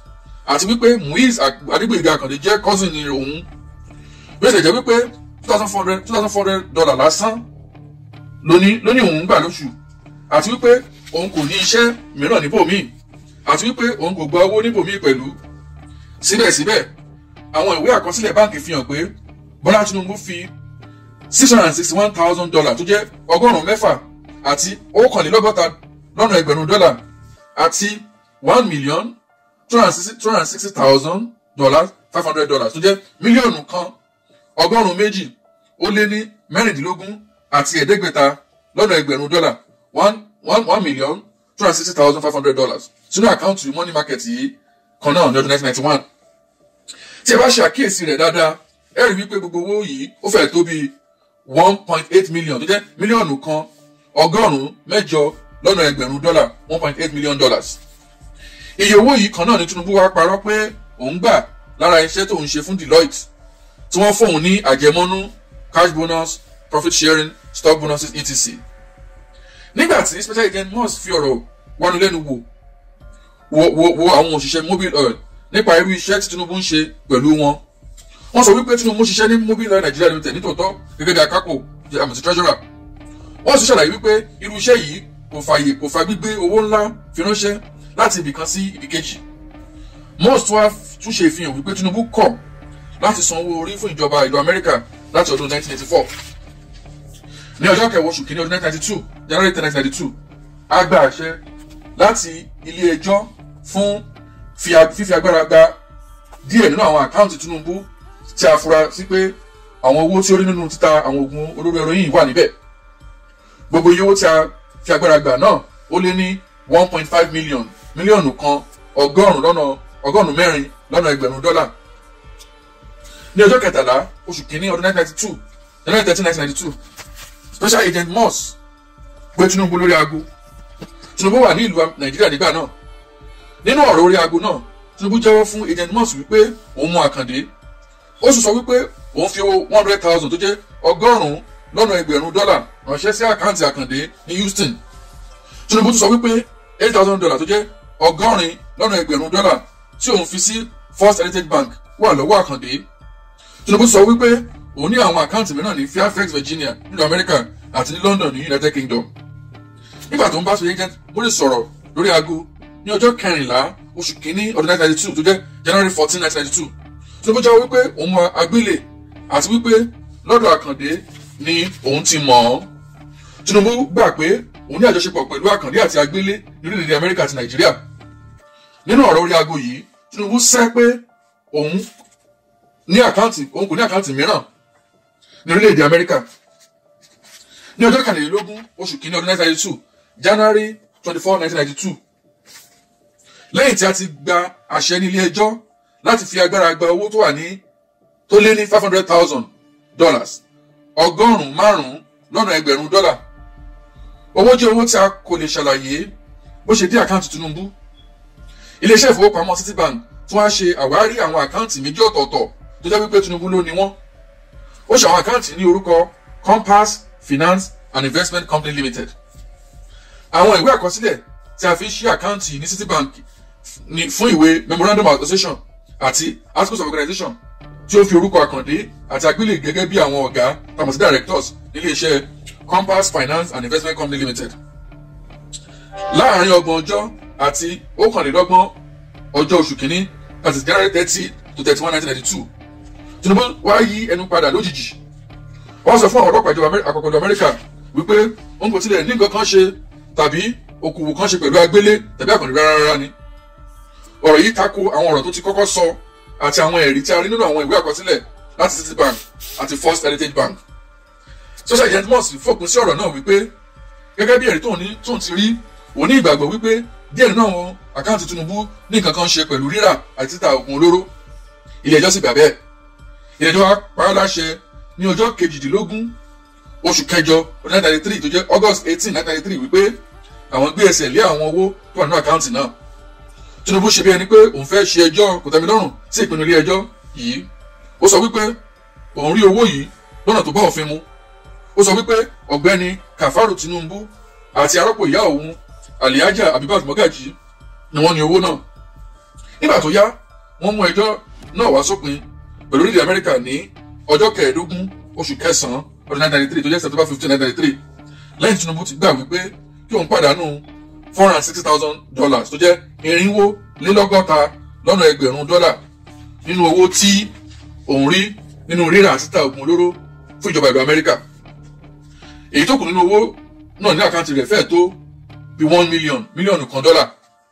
àti wípé muiz adégbèga àkàndé jẹ́ cousin ní òun bí ó ṣe jẹ́ wípé two thousand four hundred two thousand four hundred dollar lásán lóní lóní òun gbà lóṣù àti wípé òun kò ní iṣẹ́ mìíràn níbòmíì àti wípé òun kò gba owó níbòmíì pẹ̀lú síbẹ̀síbẹ̀ àwọn ìwé àkọsílẹ̀ báǹkì fi hàn pé bọ́lá tinubu fi six hundred and sixty one thousand dollar tó jẹ́ ọgọ́rùn-ún mẹ́fà àti ọ̀kànlélọ́gọ́ta lọ́nà ẹgbẹ̀rún dọ́là àti one million two hundred and sixty thousand dollars five hundred dollars tó jẹ́ mílíọ̀nù kan ọgọ́rùn-ún méjì ó lé ní mẹ́rìndínlógún àti ẹ̀ẹ́dẹ́gbẹ̀ta lọ́nà ẹgbẹ̀rún dọ́là one one one million two hundred sixty thousand five hundred dollars sínú àkáǹtì money market yìí kan náà ní ọdún nineteen ninety one tí ẹ bá ṣe àkíyèsí rẹ̀ dáadáa ẹ rí wípé gbogbo owó yìí ó fẹ́ tó bíi one point eight million tó jẹ́ mílíọ̀nù kan ọgọ́rùn-ún mẹ́jọ lọ́nà ẹgbẹ̀rún dọ́là one point eight million dollars iye owó yìí kan náà ni tinubu wá parọ́ pé òun gbà lára iṣẹ́ tó ń ṣe fún deloitte tí wọ́n fóun ní àjẹmọ́nú cash bonus profit sharing stock bonuses etc nígbà tí special agent must fi ọ̀rọ̀ wánu lẹ́nu wò wo wo wo àwọn òṣìṣẹ́ mobile oil nípa irú iṣẹ́ tí tinubu ń ṣe pẹ̀lú wọn wọ́n sọ wípé tinubu ń ṣiṣẹ́ ní mobile oil nigeria limited nítòótọ́ gẹ́gẹ́ bí akápò àmì treasurer wọ́n sì ṣàlàyé wípé irú iṣẹ́ yìí kò fààyè kò fa gbígbé owó ńlá fi ránṣẹ́ láti ibì kan sí ibì kejì most wá tún ṣe ìfihàn wípé tinubu kọ̀ láti san owó orí fún ìjọba ìlú amẹ́ríkà láti ọdún 1984 ní ọjọ́ kẹwàá oṣù kìíní ọdún 1992 january 10 1992 a gba àṣẹ láti ilé ẹjọ́ fún fífi agbára gba díẹ̀ nínú àwọn àkáǹtì tinubu tí a fura sí pé àwọn owó tí ó rí nínú títa àwọn oògùn olóró ẹrọyìn wà níbẹ̀ gbogbo iye owó tí a fi agbára gbà náà ó lé ní one point five million mílíọ̀nù kan ọgọ́rùn-ún lọ́nà ọgọ́rùn-ún mẹ́rin lọ́nà ẹgbẹ̀rún dọ́là ní ọjọ́ kẹtàlá oṣù kìíní ọdún nineteen ninety two january thirteen nineteen ninety two special agent moss gbé tinubu lórí aago tinubu wà ní ìlú nàìjíríà nígbà náà nínú ọ̀rọ̀ orí aago náà tinubu jẹ́wọ́ fún agent moss wípé òun mú àkàndé ó sì sọ wípé òun fi owó one hundred thousand tó jẹ́ ọgọ́rùn-ún lọ́nà ẹgbẹ̀rún dọ́là ránṣẹ́ sí àkáǹtì àkàndé ní houston tinubu tún sọ wípé eight thousand dollars tó jẹ́ ọgọ́rin lọ́nà ẹgbẹ̀rún dọ́là tí òun fi sí first heritage bank wà lọ́wọ́ àkàndé tinubu sọ wípé òun ní àwọn àkáǹtì mìíràn ní fairfax virginia nílùú amẹ́ríkà àti ní london ní united kingdom nígbà tó ń bá sọ agent múlẹ̀ sọ̀rọ̀ lórí aago ní ọjọ́ kẹrìnlá oṣù kínní ọdún nineteen ninety two tó jẹ́ january fourteen nineteen ninety two tinubu jáwé wípé òun mọ agbélé àti wípé lọ́dọ̀ àkàndé ni òun ti mọ̀ ọ́ tinubu gbà pé òun ní àjọṣepọ̀ pẹ̀lú àkàndé àti agbélé ní orílẹ̀-èdè amẹ́ríkà àti nàìjíríà nínú ọ̀rọ̀ orí aago yìí tinubu sẹ́ pé òun ní àkáǹtì òun kò ní àkáǹtì mìíràn ní orílẹ̀-èdè amẹ́ríkà ní ọjọ́ kàlélógún oṣù kìíní ọdún nineteen ninety two january twenty four nineteen ninety two lẹ́yìn tí a ti gba àṣẹ ní ilé ẹjọ́ láti fi agbára gba owó tó wà ní tó lé ní five hundred thousand dollars ọgọ́rùn-ún márùn-ún lọ́nà ẹgbẹ̀rún dọ́là owó jẹ́ owó tí a kò lè ṣàlàyé bó ṣe dé àkáǹtì tinubu iléeṣẹ́ ìfowópamọ́ citibank tún wá ṣe àwárí àwọn àkáǹtì méjì ọ̀tọ̀ọ̀tọ̀ tó jẹ́ wípé tinubu ló ní wọ́n ó ṣe àwọn àkáǹtì ní orúkọ compass finance and investment company limited àwọn ìwé àkọsílẹ̀ tí a fi ṣí àkáǹtì ní citibank ní fún ìwé memorandum of association àti articles of organization tí ó fi orúkọ àkàndé àti àgbélé gẹ́gẹ́ bí àwọn ọ̀gá tàbí sí directors nílé iṣẹ́ compass finance and investment company limited láàárín ọgbọ̀n ọjọ́ àti ókànlélọ́gbọ̀n ọjọ́ oṣù kínní àti january thirty to thirty one nineteen ninety two tinubu wá yí ẹnu padà lójijì wọ́n sọ fún àwọn ọlọ́pàá ìjọba àpapọ̀ ìlú amẹ́ríkà wípé òun kò tilẹ̀ ní nǹkan kan ṣe tàbí okòwò kan ṣe pẹ̀lú agbélé tàbí àkàndé rárá rárá ni ọ̀rọ̀ yìí tako àwọn ọ̀rọ̀ tó ti kọ́kọ́ sọ àti àwọn ẹ̀rí tí a rí nínú àwọn ìwé àkọsílẹ̀ láti citibank àti first heritage bank social agent moss fòpin sí ọ̀rọ̀ náà wípé gẹ́gẹ́ bí ẹ̀rí tóun ti rí òun ní ìgbàgbọ́ wípé díẹ̀ nínú àwọn àkáǹtì tinubu ní nǹkan kan ṣe pẹ̀lú rírà àti títa oògùn olóró ilé ẹjọ́ sì gbà bẹ́ẹ̀ ilé ẹjọ́ wa pa á láṣẹ ní ọjọ́ kejìdínlógún oṣù kẹjọ ọdún nineteen ninety three tó jẹ́ august eighteen nineteen ninety three wípé àwọn gbé ẹsẹ̀ lé àwọn owó tó wà nínú àkáǹtì náà tinubu ṣe bí ẹni pé òun fẹ́ ṣe ẹjọ́ kòtẹ́milọ́rùn sí ìpinnu ilé ẹjọ́ yìí ó sọ wípé òun rí owó yìí lọ́nà tó bá òfin mu ó sọ wípé ọ̀gbẹ́ni kàfárù tinubu àti arọ́pò ìyá òun aliaja abibat mogaji ni wọ́n ní owó náà nígbà tó yá wọ́n mú ẹjọ́ náà wá sópin pẹ̀lú orílẹ̀ amẹ́ríkà ní ọjọ́ kẹẹ̀ẹ́dógún oṣù kẹsàn-án ọdún 1993 tó jẹ́ september 15 1993 lẹ́yìn tinubu ti gbà wípé kí òun pàdánù four hundred and sixty thousand dollars tó jẹ́ irinwó lélọ́gọ́ta lọ́nà ẹgbẹ̀rún dọ́là nínú owó tí òun rí nínú rírà àti títà oògùn olóró fún ìjọba ìlú amẹ́ríkà èyí tó kù nínú owó náà ní àkáǹtì rẹ̀ fẹ́ẹ̀ tó bí one million mílíọ̀nù kan dọ́là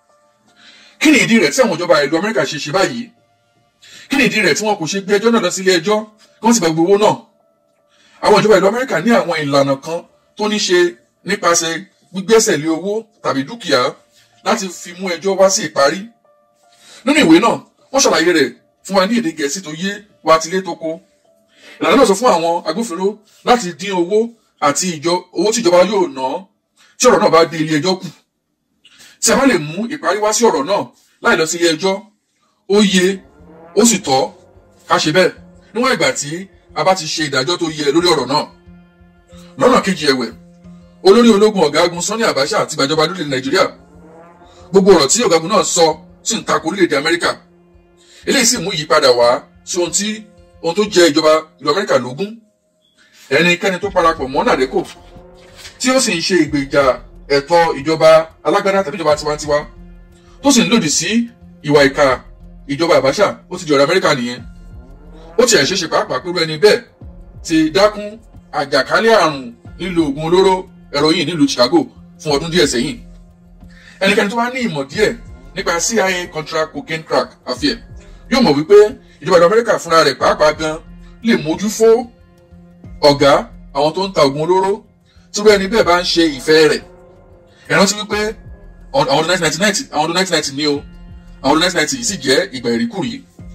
kí ni ìdí rẹ̀ tí àwọn ìjọba ìlú amẹ́ríkà ṣe ṣe báyìí kí ni ìdí rẹ̀ tí wọn kò ṣe gbé ẹjọ́ náà lọ sí ilé ẹjọ́ kí wọ́n sì gba gbogbo owó náà àwọn ìjọba ìlú amẹ́ríkà ní àwọn ìlànà kan tó ní ṣe nípasẹ̀ gbígbẹ́sẹ̀ lé owó tàbí dúkìá láti fi mú ẹjọ́ wá sí ìparí nínú ìwé náà wọ́n ṣàlàyé rẹ̀ fún wa ní èdè gẹ̀ẹ́sì tó yé wa tilé tó kó ìlànà náà sọ fún àwọn agbófinró láti dín owó àti ìjọ owó tí ìjọba yóò ná tí ọ̀rọ̀ náà bá dé ilé ẹjọ́ kù tí a bá lè mú ìparí wá sí ọ̀rọ̀ náà láì lọ sí ilé ẹjọ́ ó yẹ ó sì tọ́ ká ṣe bẹ́ẹ̀ níwọ̀n ìgbà tí a bá ti ṣe ìdájọ́ tó yẹ lórí ọ̀rọ̀ náà lọ́nà kejì ẹ̀wẹ̀ olórí ológun ọ̀gágun Sani Abacha àti ìgbàjọba lórílẹ̀ Nàìjíríà gbogbo ọ̀rọ̀ tí ọ̀gágun náà sọ sì ń tako orílẹ̀-èdè Amẹ́ríkà eléyìí sì mú ìyípadà wá sí ohun tí ohun tó jẹ ìjọba ìlú Amẹ́ríkà lógún ẹnikẹ́ni tó parapọ̀ mọ́ nàdẹ́kò tí ó sì ń ṣe ìgbèjà ẹ̀tọ́ ìjọba alágbádá tàbí ìjọba tiwantiwa tó sì ń lòdì sí ìwà ìka ìjọba Abacha ó ti di ọ̀rọ̀ Amẹ́ríkà nìyẹn ó ti ẹ̀ ṣeéṣe pàápàá pẹ̀lú ẹni bẹ́ẹ̀ ti dákún àjàkálẹ̀ àrùn lílo oògùn olóró heroin nílùú Chicago fún ọdún díẹ̀ sẹ́yìn ẹnikẹ́ni tó bá ní ìmọ̀ díẹ̀ nípa CIA contra cocaine crack affair yóò mọ̀ wípé ìjọba ìlú Amẹ́ríkà fúnra rẹ̀ pàápàá gan lè mójú fó ọ̀gá àwọn tó ń ta oògùn olóró tí wọ́n ẹni bẹ́ẹ̀ bá ń ṣe ìfẹ́ rẹ̀ ẹ rántí wípé àwọn ọdún 1990 àwọn ọdún 1990 ní o àwọn ọdún 1990 yìí sì jẹ́ ìgbà ìríkùrí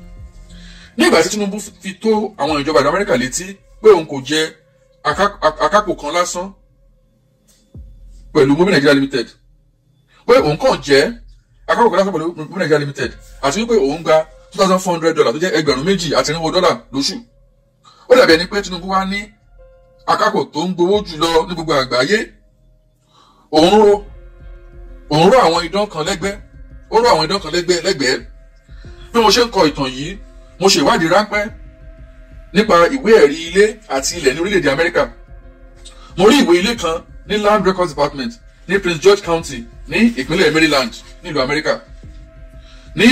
ní ìgbà tí Tinubu fi tó àwọn ìjọba ìlú Amẹ́ríkà létí pé òun kò jẹ akápò kan lásán pẹ̀lú Mobi Nigeria Limited pé òun kàn jẹ́ akápò kan lásán pẹ̀lú Mobi Nigeria Limited àti wípé òun gba two thousand four hundred dollars tó jẹ́ ẹgbẹ̀rún méjì àti irinwó dọ́là lóṣù ó dàbí ẹni pé Tinubu wá ní akápò tó ń gbowó jùlọ ní gbogbo àgbáyé òun ró òun ró àwọn idán kan lẹ́gbẹ́ ó ró àwọn idán kan lẹ́gbẹ́ lẹ́gbẹ̀ẹ́ bí mo ṣe ń kọ ìtàn yìí mo ṣe ìwádìí ráńpẹ́ nípa ìwé ẹ̀rí ilé àti ilẹ̀ ní orílẹ̀-èdè Amẹ́ríkà mo rí ìwé ilé kan ní Land Records Department ní Prince George County ní ìpínlẹ̀ Maryland nílùú Amẹ́ríkà ní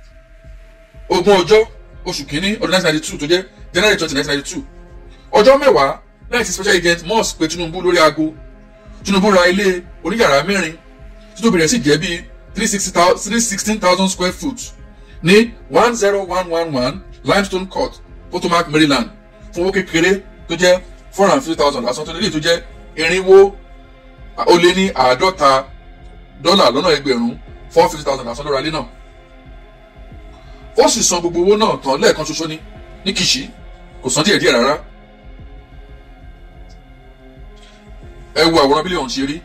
ogún ọjọ́ oṣù kínní ọdún 1992 tó jẹ́ January 20 1992 ọjọ́ mẹ́wàá lẹ́yìn tí special agent Moss pe Tinubu lórí aago Tinubu ra ilé oníyàrá mẹ́rin títóbi rẹ̀ sì jẹ́ bíi three sixteen thousand square foot ní one zero one one one limestone court Potomac Maryland fún owó kékeré tó jẹ́ four hundred and fifty thousand àsan tó lélẹ̀ tó jẹ́ irinwó ó lé ní àádọ́ta dọ́là lọ́nà ẹgbẹ̀rún four fifty thousand àsan lọ́ra ilé náà ó sì san gbogbo owó náà tán lẹ́ẹ̀kan ṣoṣo ní ní Kìṣí kò san díẹ̀ díẹ̀ rárá ẹ wo àwòrán bílíọ̀nù ṣe rí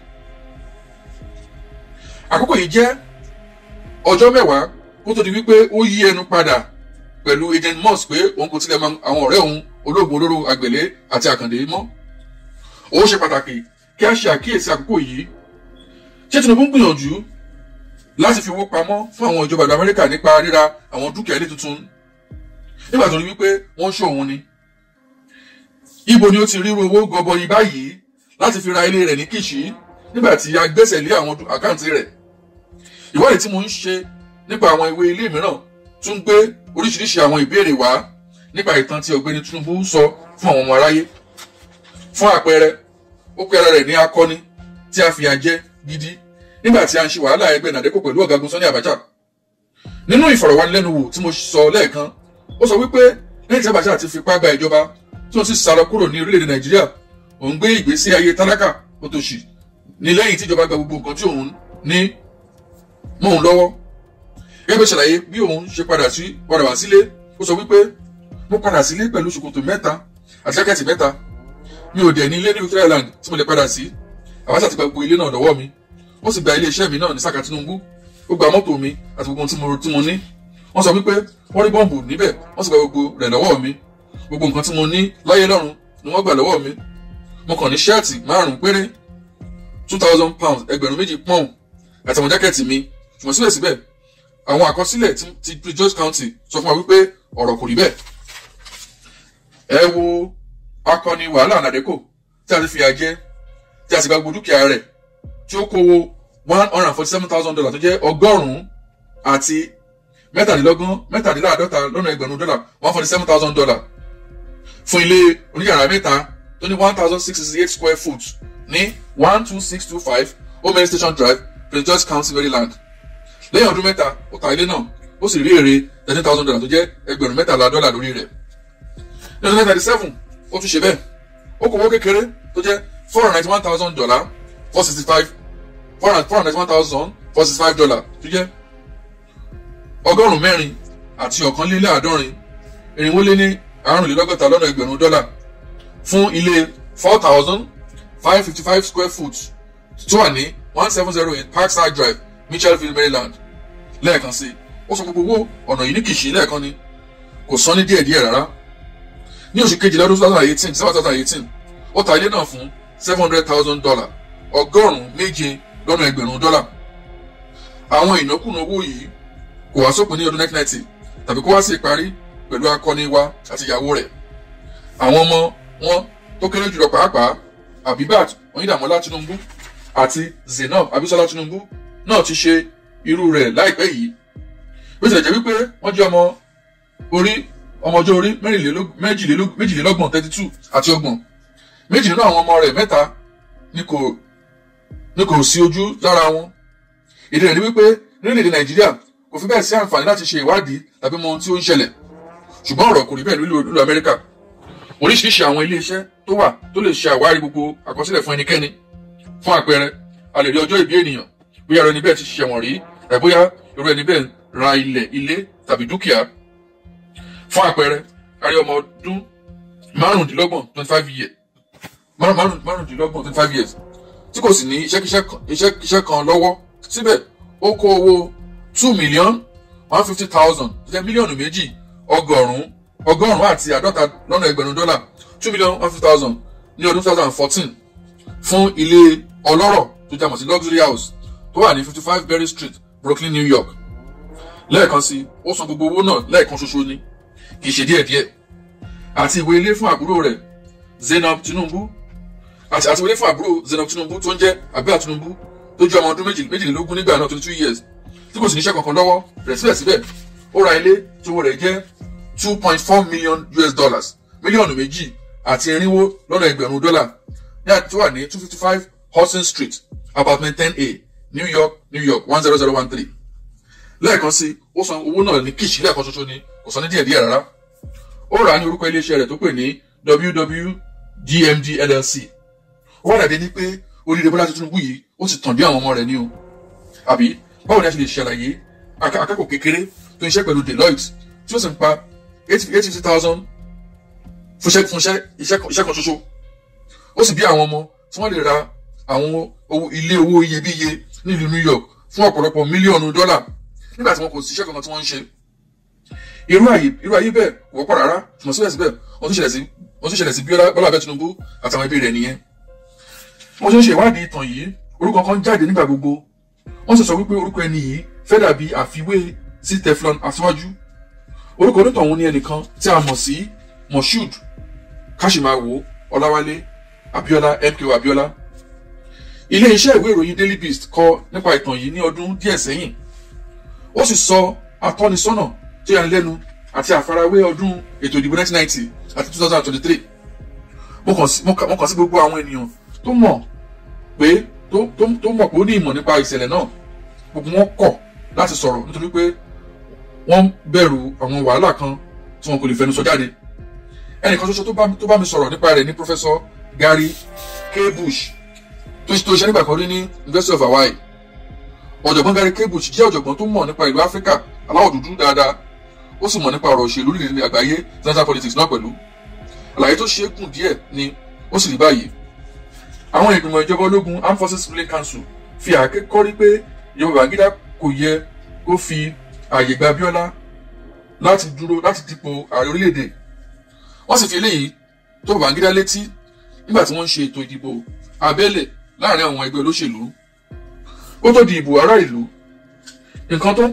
àkókò yìí jẹ́ ọjọ́ mẹ́wàá kó tó di wípé ó yí ẹnu padà pẹ̀lú agent Moss pé òun kò tilẹ̀ mọ àwọn ọ̀rẹ́ òun olóògùn olóró àgbèlé àti àkàndé mọ́ ó ṣe pàtàkì kí a ṣe àkíyèsí àkókò yìí ṣé Tinubu ń gbìyànjú láti fi owó pamọ́ fún àwọn ìjọba ìlú Amẹ́ríkà nípa ríra àwọn dúkìá ilé tuntun nígbà tó rí wípé wọ́n ṣó òun ni ibo ni ó ti ríru owó gọbọi báyìí láti fi ra ilé rẹ̀ ní Kìṣí nígbà tí a gbẹ́sẹ̀ lé àwọn àkáǹtì rẹ̀ ìwádìí tí mo ń ṣe nípa àwọn ìwé ilé mìíràn tún gbé oríṣiríṣi àwọn ìbéèrè wá nípa ìtàn tí ọ̀gbẹ́ni Tinubu sọ fún àwọn ọmọ aráyé fún àpẹẹrẹ ó pe ara rẹ̀ ní akọni tí a fìyà jẹ gidi nígbà tí a ń ṣe wàhálà ẹgbẹ́ nàdẹ́kọ̀ pẹ̀lú ọ̀gágun Sani Abacha nínú ìfọ̀rọ̀wánilẹ́nuwò tí mo sọ lẹ́ẹ̀kan ó sọ wípé lẹ́yìn tí Abacha ti fipá gba ìjọba tí wọ́n sì sá lọ kúrò ní orílẹ̀-èdè Nàìjíríà òun gbé ìgbésí ayé tálákà òtòṣì ní lẹ́yìn tí ìjọba gba gbogbo nǹkan tí òun ní mọ́ òun lọ́wọ́ gẹ́gẹ́ bí ṣàlàyé bí òun ṣe padà sí padà wá sílé ó sọ wípé mo padà sílé pẹ̀lú ṣòkòtò mẹ́ta àti jákẹ́ẹ̀tì mẹ́ta mi ò dẹ̀ ní ilé ní Victoria Land tí mo lè padà sí Abacha ti gba gbogbo ilé náà lọ́wọ́ mi ó sì gba ilé iṣẹ́ mi náà ní Saka Tinubu ó gba mọ́tò mi àti gbogbo tí mo tí mo ní wọ́n sọ wípé wọ́n rí bọ́ǹbù níbẹ̀ wọ́n sì gba gbogbo rẹ̀ lọ́wọ́ mi gbogbo nǹkan tí mo ní láyé lọ́run ni wọ́n gbà lọ́wọ́ mi mo kàn ní ṣẹ́ẹ̀tì márùn-ún péré two thousand pounds ẹgbẹ̀rún méjì pọ́ùn àti àwọn jákẹ́ẹ̀tì mi ṣùgbọ́n síbẹ̀síbẹ̀ àwọn àkọsílẹ̀ ti ti Prince George County sọ fún wa wípé ọ̀rọ̀ kò rí bẹ́ẹ̀ ẹ wo akọni wàhálà nàdẹ́kò tí a ti fìyà jẹ tí a sì gba gbogbo dúkìá rẹ̀ tí ó kówó one hundred and forty seven thousand dollars tó jẹ́ ọgọ́rùn-ún àti mẹ́tàdínlọ́gbọ̀n mẹ́tàdínláàdọ́ta lọ́nà ẹgbẹ̀rún dọ́là one forty seven thousand dollars fún ilé oníyàrá mẹ́ta tó ní one thousand six sixty eight square foot ní one two six two five Omen Station Drive Prince George County Maryland lẹ́yìn ọdún mẹ́ta ó ta ilé náà ó sì rí èrè thirteen thousand dollars tó jẹ́ ẹgbẹ̀rún mẹ́tàlá dọ́là lórí rẹ̀ ní ọdún thirty seven ó tún ṣe bẹ́ẹ̀ ó kò wó kékeré tó jẹ́ four hundred ninety one thousand dollar four sixty five four hundred ninety one thousand four sixty five dollar tó jẹ́ ọgọ́rùn-ún mẹ́rin àti ọ̀kànléláàádọ́rin irinwó lé ní àrùnlélọ́gọ́ta lọ́nà ẹgbẹ̀rún dọ́là fún ilé four thousand five fifty five square foot tó wà ní one seven zero eight Parkside Drive Mitchellville Maryland lẹ́ẹ̀kan sí ó sọ gbogbo owó ọ̀nà yìí ní kìsì lẹ́ẹ̀kan ni kò san ní díẹ̀díẹ̀ rárá ní oṣù kejìlá ọdún two thousand eighteen seven thousand eighteen ó ta ilé náà fún seven hundred thousand dollar ọgọ́rùn-ún méje lọ́nà ẹgbẹ̀rún dọ́là àwọn ìnákúnà owó yìí kò wá sópin ní ọdún nineteen ninety tàbí kó wá sí ìparí pẹ̀lú akọni wa àti ìyàwó rẹ̀ àwọn ọmọ wọn tó kéré jùlọ pàápàá Abibat Oyindamola Tinubu àti Zainab Abisola Tinubu náà ti ṣe irú rẹ̀ láìpẹ́ yìí bó tilẹ̀ jẹ́ wípé wọ́n jẹ́ ọmọ orí ọmọ ọjọ́ orí méjìlélọ́gbọ̀n thirty two àti ọgbọ̀n méjì nínú àwọn ọmọ rẹ̀ mẹ́ta ni kò ni kò sí ojú lára wọn ìdí rẹ̀ ni wípé nílẹ̀-èdè Nàìjíríà kò fi bẹ́ẹ̀ sí àǹfààní láti ṣe ìwádìí tàbí mọ ohun tí ó ń ṣẹlẹ̀ ṣùgbọ́n ọ̀rọ̀ kò rí bẹ́ẹ̀ nílùú Amẹ́ríkà oríṣiríṣi àwọn ilé iṣẹ́ tó wà tó lè ṣe àwárí gbogbo àkọsílẹ̀ fún ẹnikẹ́ni fún àpẹẹrẹ a lè rí ọjọ́ ìbí ènìyàn bóyá ẹni bẹ́ẹ̀ ti ṣẹ̀wọ̀n rí ẹ̀ bóyá irú ẹni bẹ́ẹ̀ ra ilẹ̀ ilé tàbí dúkìá fún àpẹẹrẹ a rí ọmọ ọdún márùndínlọ́gbọ̀n twenty five years márùndínlọ́gbọ̀n twenty five years tí kò sì ní iṣẹ́ kan lọ́wọ́ síbẹ̀ ó kó owó two million one fifty thousand jẹ́ mílíọ̀nù méjì ọgọ́rùn-ún ọgọ́rùn-ún àti àádọ́ta lọ́nà ẹgbẹ̀rún dọ́là two million one fifty thousand ní ọdún two thousand and fourteen fún ilé ọlọ́rọ̀ tó jẹ́ mọ̀ sí luxury house tó wà ní fifty five Berry Street Brooklyn New York lẹ́ẹ̀kan sí ó san gbogbo owó náà lẹ́ẹ̀kan ṣoṣo ni kì í ṣe díẹ̀díẹ̀ àti ìwé ilé fún àbúrò rẹ̀ Zainab Tinubu àti àti ìwé ilé fún àbúrò Zainab Tinubu tó ń jẹ́ Abia Tinubu tó jẹ́ ọmọ ọdún méjìlélógún nígbà náà twenty two years tí kò sì níṣẹ́ kankan lọ́wọ́ rẹ̀ síbẹ̀síbẹ̀ ó ra ilé tí owó rẹ̀ jẹ́ two point four million US dollars mílíọ̀nù méjì àti irinwó lọ́nà ẹgbẹ̀rún dọ́là ní àti wà ní two fifty five Hudson Street apartment ten A New York New York one zero zero one three lẹ́ẹ̀kan sí ó san owó náà ní kìsì lẹ́ẹ̀kan ṣoṣo ni kò san ní díẹ̀díẹ̀ rárá ó rà á ní orúkọ iléeṣẹ́ rẹ̀ tó pè ní WWGMD LLC ó wà dàbí ní pé oríire Bọ́lá Tinubu yìí ó ti tàn dé àwọn ọmọ rẹ̀ ní o àbí báwo ni a ṣe lè ṣàlàyé akẹ́kọ̀ọ́ kékeré tó ń ṣe pẹ̀lú Deloitte tí ó sì ń pa eight fifty thousand fún iṣẹ́ kan ṣoṣo ó sì bí àwọn ọmọ tí wọ́n lè ra àwọn ilé owó iyebíye nílùú New York fún ọ̀pọ̀lọpọ̀ mílíọ̀nù dọ́là nígbà tí wọn kò síṣẹ́ kankan tí wọ́n ń ṣe irú ayé irú ayé bẹ́ẹ̀ kò wọ́pọ̀ rárá ṣùgbọ́n síbẹ̀síbẹ̀ wọ́n tún ṣẹlẹ̀ sí wọ́n tún ṣẹlẹ̀ sí Bọ́lá Bọ́lá abẹ́ Tinubu àtàwọn ẹbí rẹ̀ nìyẹn wọ́n ṣe ń ṣe ìwádìí ìtàn yìí orúkọ kan jáde nígbà gbogbo wọ́n sì sọ wípé orúkọ ẹni yìí fẹ́ dàbí àfiwé sí Teflon Aṣíwájú orúkọ onítọ̀hún ní ẹnìkan tí a mọ̀ sí Moshood Kashimawo Ọláwálé Abíọ́lá MKO Abíọ́lá ilé iṣẹ́ ìwé ìròyìn Daily Beast kọ nípa ìtàn yìí ní ọdún díẹ̀ sẹ́yìn ó sì sọ atọ́nisọ́nà tó yà lẹ́nu àti àfarawé ọdún ètò ìdìbò 1990 àti 2023 mo kàn sí gbogbo àwọn ènìyàn tó mọ̀ pé tó mọ̀ pé ó ní ìmọ̀ nípa ìṣẹ̀lẹ̀ náà gbogbo wọn kọ̀ láti sọ̀rọ̀ nítorí pé wọ́n bẹ̀rù àwọn wàhálà kan tí wọn kò lè fẹnu sọ jáde ẹnìkan ṣoṣo tó bá mi sọ̀rọ̀ nípa rẹ̀ ní Professor Gary K. Bush tó ṣe nígbà kan rí ní University of Hawaii ọ̀jọ̀gbọ́n Gary K. Bush jẹ́ ọ̀jọ̀gbọ́n tó mọ̀ nípa ìlú Áfíríkà aláwọ̀ dúdú dáadáa ó sì mọ̀ nípa ọ̀rọ̀ òṣèlú líle àgbáyé international politics náà pẹ̀lú àlàyé tó ṣe é gùn díẹ̀ ni ó sì rí báyìí àwọn ìgbìmọ̀ ìjọba ológun Armed Forces Ruling Council fi àáké kọ́rí pé ìjọba Babangida kò yẹ kó fi ààyè gba Abíọ́lá láti dúró láti dípò ààrẹ orílẹ̀-èdè wọ́n sì fi eléyìí tó Babangida létí nígbà tí wọ́n ń ṣe ètò ìdìbò abẹ́lẹ̀ láàrin àwọn ẹgbẹ́ olóṣèlú ó tó di ìbò ará ìlú nǹkan tó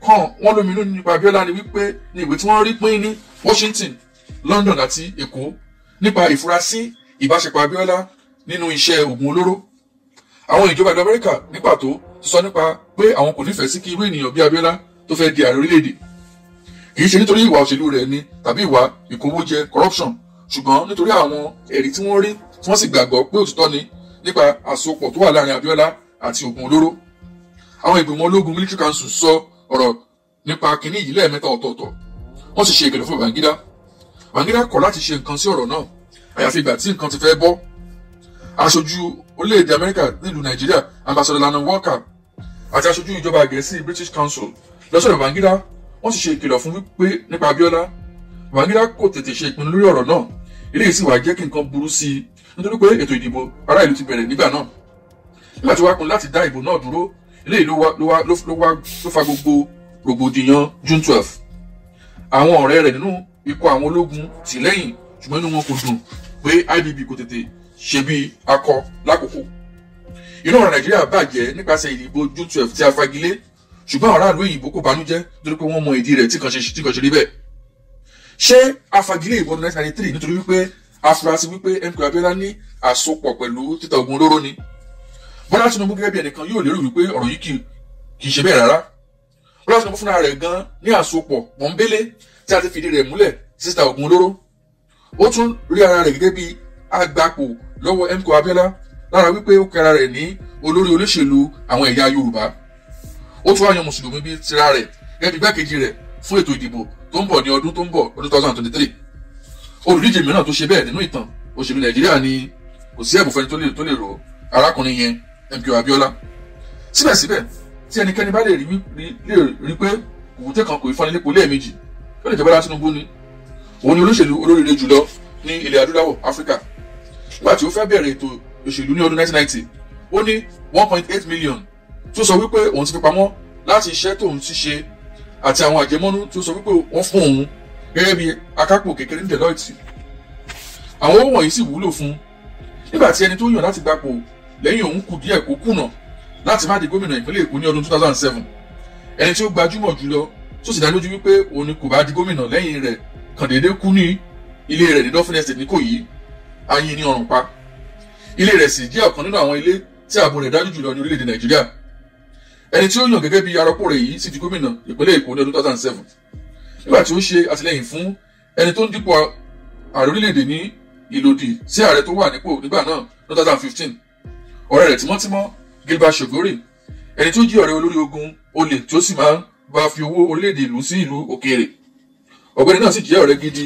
kàn wọ́n lóminú nípa Abíọ́lá ni wípé ní ìwé tí wọ́n rí pín ní Washington London àti Èkó nípa ìfurasí ìbáṣepọ̀ Abíọ́lá nínú iṣẹ́ oògùn olóró àwọn ìjọba ìlú Amẹ́ríkà ní pàtó ti sọ nípa pé àwọn kò nífẹ̀ẹ́ sí kí irú ènìyàn bí Abíọ́lá tó fẹ́ di ààrẹ orílẹ̀-èdè kì í ṣe nítorí ìwà òṣèlú rẹ̀ ni tàbí ìwà ìkówójẹ corruption ṣùgbọ́n nítorí àwọn ẹ̀rí tí wọ́n rí tí wọ́n sì gbàgbọ́ pé òtítọ́ ni nípa àsopọ̀ tó wà láàrin Abíọ́lá àti oògùn olóró àwọn ìgbìmọ̀ ológun military council sọ ọ̀rọ̀ nípa kínní yìí lẹ́ẹ̀mẹ́ta ọ̀tọ̀ọ̀tọ̀ wọ́n sì ṣe ìkìlọ̀ fún Babangida Babangida kọ̀ láti ṣe nǹkan sí ọ̀rọ̀ náà àyàfi ìgbà tí nǹkan ti fẹ́ bọ́ aṣojú orílẹ̀-èdè Amẹ́ríkà nílùú Nàìjíríà ambassador Lana Walker àti aṣojú ìjọba Gẹ̀ẹ́sì British Council lọ́sọ̀rọ̀ Babangida wọ́n sì ṣe ìkìlọ̀ fún wípé nípa Abíọ́lá Babangida kò tètè ṣe ìpinnu lórí ọ̀rọ̀ náà eléyìí sì wá jẹ́ kí nǹkan burú sí i nítorí pé ètò ìdìbò ará ìlú ti bẹ̀rẹ̀ nígbà náà nígbà tí wàá kun láti dá ìbò náà dúró eléyìí ló wá ló wá ló wá ló fa gbogbo rògbòdìyàn June twelve àwọn ọ̀rẹ́ rẹ̀ nínú ikọ̀ àwọn ológun tì lẹ́yìn ṣùgbọ́n inú wọn kò dùn pé IBB kò tètè ṣe bí akọ lákòókò inú ọ̀rọ̀ Nàìjíríà bàjẹ́ nípasẹ̀ ìdìbò June twelve tí a fagilé ṣùgbọ́n àwọn aráàlú òyìnbó kò bánújẹ́ nítorí pé wọ́n mọ ìdí rẹ̀ tí kan ṣe tí kan ṣe rí bẹ́ẹ̀ ṣé afagilé ìbò ọdún 1993 nítorí wípé afurasí wípé MK Abiola ní àsopọ̀ pẹ̀lú títa ogun olóró ni Bọ́lá Tinubu gẹ́gẹ́ bí ẹnìkan yóò lérò wípé ọ̀rọ̀ yìí kì í ṣe bẹ́ẹ̀ rárá Bọ́lá Tinubu fúnra rẹ̀ gan ní àsopọ̀ pọ̀nbélé tí a ti fìdí rẹ̀ múlẹ̀ síta ogun olóró ó tún rí ara rẹ̀ gẹ́gẹ́ bí agbapò lọ́wọ́ MK Abiola lára wípé ó kẹra rẹ̀ ní olórí olóṣèlú àwọn ẹ̀yà Yorùbá ó tún wá yan mùsùlùmí bíi tira rẹ̀ gẹ́gẹ́ bí igbákejì rẹ̀ fún ètò ìdìbò tó ń bọ̀ ní ọdún tó ń bọ̀ ọdún 2023 olùdíje mìíràn tó ṣe bẹ́ẹ̀ nínú ìtàn òṣèlú Nàìjíríà ni kò sí ẹ̀bùn fẹ́ni tó lè tó lè rò arákùnrin yẹn MKO Abiola síbẹ̀síbẹ̀ tí ẹnikẹ́ni bá lè rí lè rí pé òkúté kan kò í fọ́ni lépo lẹ́ẹ̀mejì ó lè jẹ́ Bọ́lá Tinubu ni òun ni olóṣèlú olóríire jùlọ ní ilẹ̀ adúláwọ̀ Áfíríkà nígbà tí ó fẹ́ bẹ̀rẹ̀ ètò òṣèlú ní ọdún 1990 ó ní 1.8 million tó sọ wípé òun ti fi pamọ́ láti iṣẹ́ tóun ti ṣe àti àwọn àjẹmọ́nú tó sọ wípé wọ́n fún òun gẹ́gẹ́ bí akápò kékeré ní Deloitte àwọn owó wọ̀nyí sì wúlò fún nígbà tí ẹni tó yàn láti gbapò lẹ́yìn òun kù díẹ̀ kó kùnà láti má di gómìnà ìpínlẹ̀ Èkó ní ọdún 2007 ẹni tí ó gbajúmọ̀ jùlọ tó sì dá lójú wípé òun ni kò bá di gómìnà lẹ́yìn rẹ̀ kàn déédé kú ní ilé rẹ̀ ní Dolphin Estate ní Ìkòyí ayin ní ọrùn pa ilé rẹ̀ sì jẹ́ ọ̀kan nínú àwọn ilé tí ààbò rẹ̀ dájú jùlọ ní orílẹ̀-èdè Nàìjíríà ẹni tí ó yàn gẹ́gẹ́ bí arọ́pò rẹ̀ yìí sì di gómìnà ìpínlẹ̀ Èkó ní ọdún 2007 nígbà tí ó ṣe àtìlẹ́yìn fún ẹni tó ń dípò ààrẹ orílẹ̀-èdè ní ìlòdì sí ààrẹ tó wà nípò nígbà náà ní 2015 ọ̀rẹ́ rẹ̀ tímọ́tímọ́ Gilbert Shogori ẹni tí ó jí ọ̀rẹ́ olórí ogun olè tí ó sì máa ń bá fi owó orílẹ̀-èdè ìlú sí ìlú òkèèrè ọ̀gbẹ́ni náà sì jẹ́ ọ̀rẹ́ gidi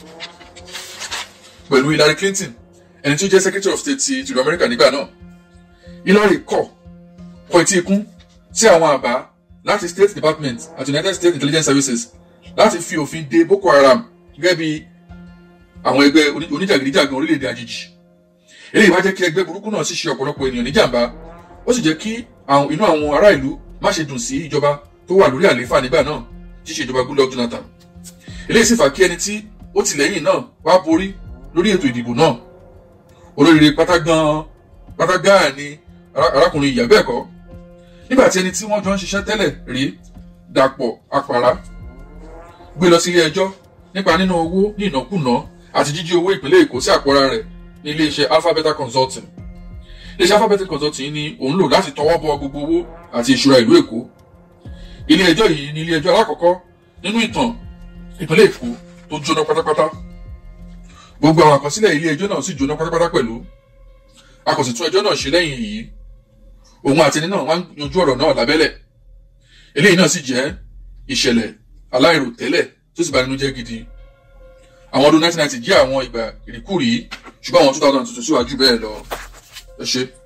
pẹ̀lú Hillary Clinton ẹni tí ó jẹ́ Secretary of State ti ìlú Amẹ́ríkà nígbà náà Hillary kọ̀ kọ etí ikún sí àwọn àbá láti State Department àti United States Intelligence Services láti fi òfin de Boko Haram gẹ́gẹ́ bí àwọn ẹgbẹ́ oníjàgídíjàgan orílẹ̀-èdè àjèjì eléyìí wá jẹ́ kí ẹgbẹ́ burúkú náà sì ṣe ọ̀pọ̀lọpọ̀ ènìyàn níjàmbá ó sì jẹ́ kí inú àwọn ará ìlú má ṣe dùn sí ìjọba tó wà lórí àlééfà nígbà náà tí ṣe ìjọba Goodluck Jonathan eléyìí sì fà kí ẹni tí ó tìlẹ́yìn náà wá borí lórí ètò ìdìbò náà olóríire pátá gan pátá gáà ni arákùnrin ìyá bẹ́ẹ̀ kọ́ nígbà tí ẹni tí wọ́n jọ ń ṣiṣẹ́ tẹ́lẹ̀ rí Dàpọ̀ Àpàrà gbé lọ sí ilé ẹjọ́ nípa nínú owó ní ìnákùná àti jíjí owó ìpínlẹ̀ Èkó sí àpòra rẹ̀ ní iléeṣẹ́ Alpha Beta Consulting iléeṣẹ́ Alpha Beta Consulting ni òun lò láti tọwọ́ bọ gbogbo owó àti ìṣúra ìlú Èkó ilé ẹjọ́ yìí ni ilé ẹjọ́ alákọ̀ọ́kọ́ nínú ìtàn ìpínlẹ̀ Èkó tó jóná pátápátá gbogbo àwọn àkọsílẹ̀ ilé ẹjọ́ náà sì jóná pátápátá pẹ̀lú a kò sì tún ẹjọ́ náà ṣe lẹ́yìn èyí òun àti ẹni náà wá ń yanjú ọ̀rọ̀ náà lábẹ́lẹ̀ eléyìí náà sì jẹ́ ìṣẹ̀lẹ̀ aláìròtẹ́lẹ̀ tó sì bà nínú jẹ́ gidi àwọn ọdún 1990 jẹ́ àwọn ìgbà ìrìkúrìí ṣùgbọ́n àwọn 2000 tuntun síwájú bẹ́ẹ̀ lọ ẹ ṣé.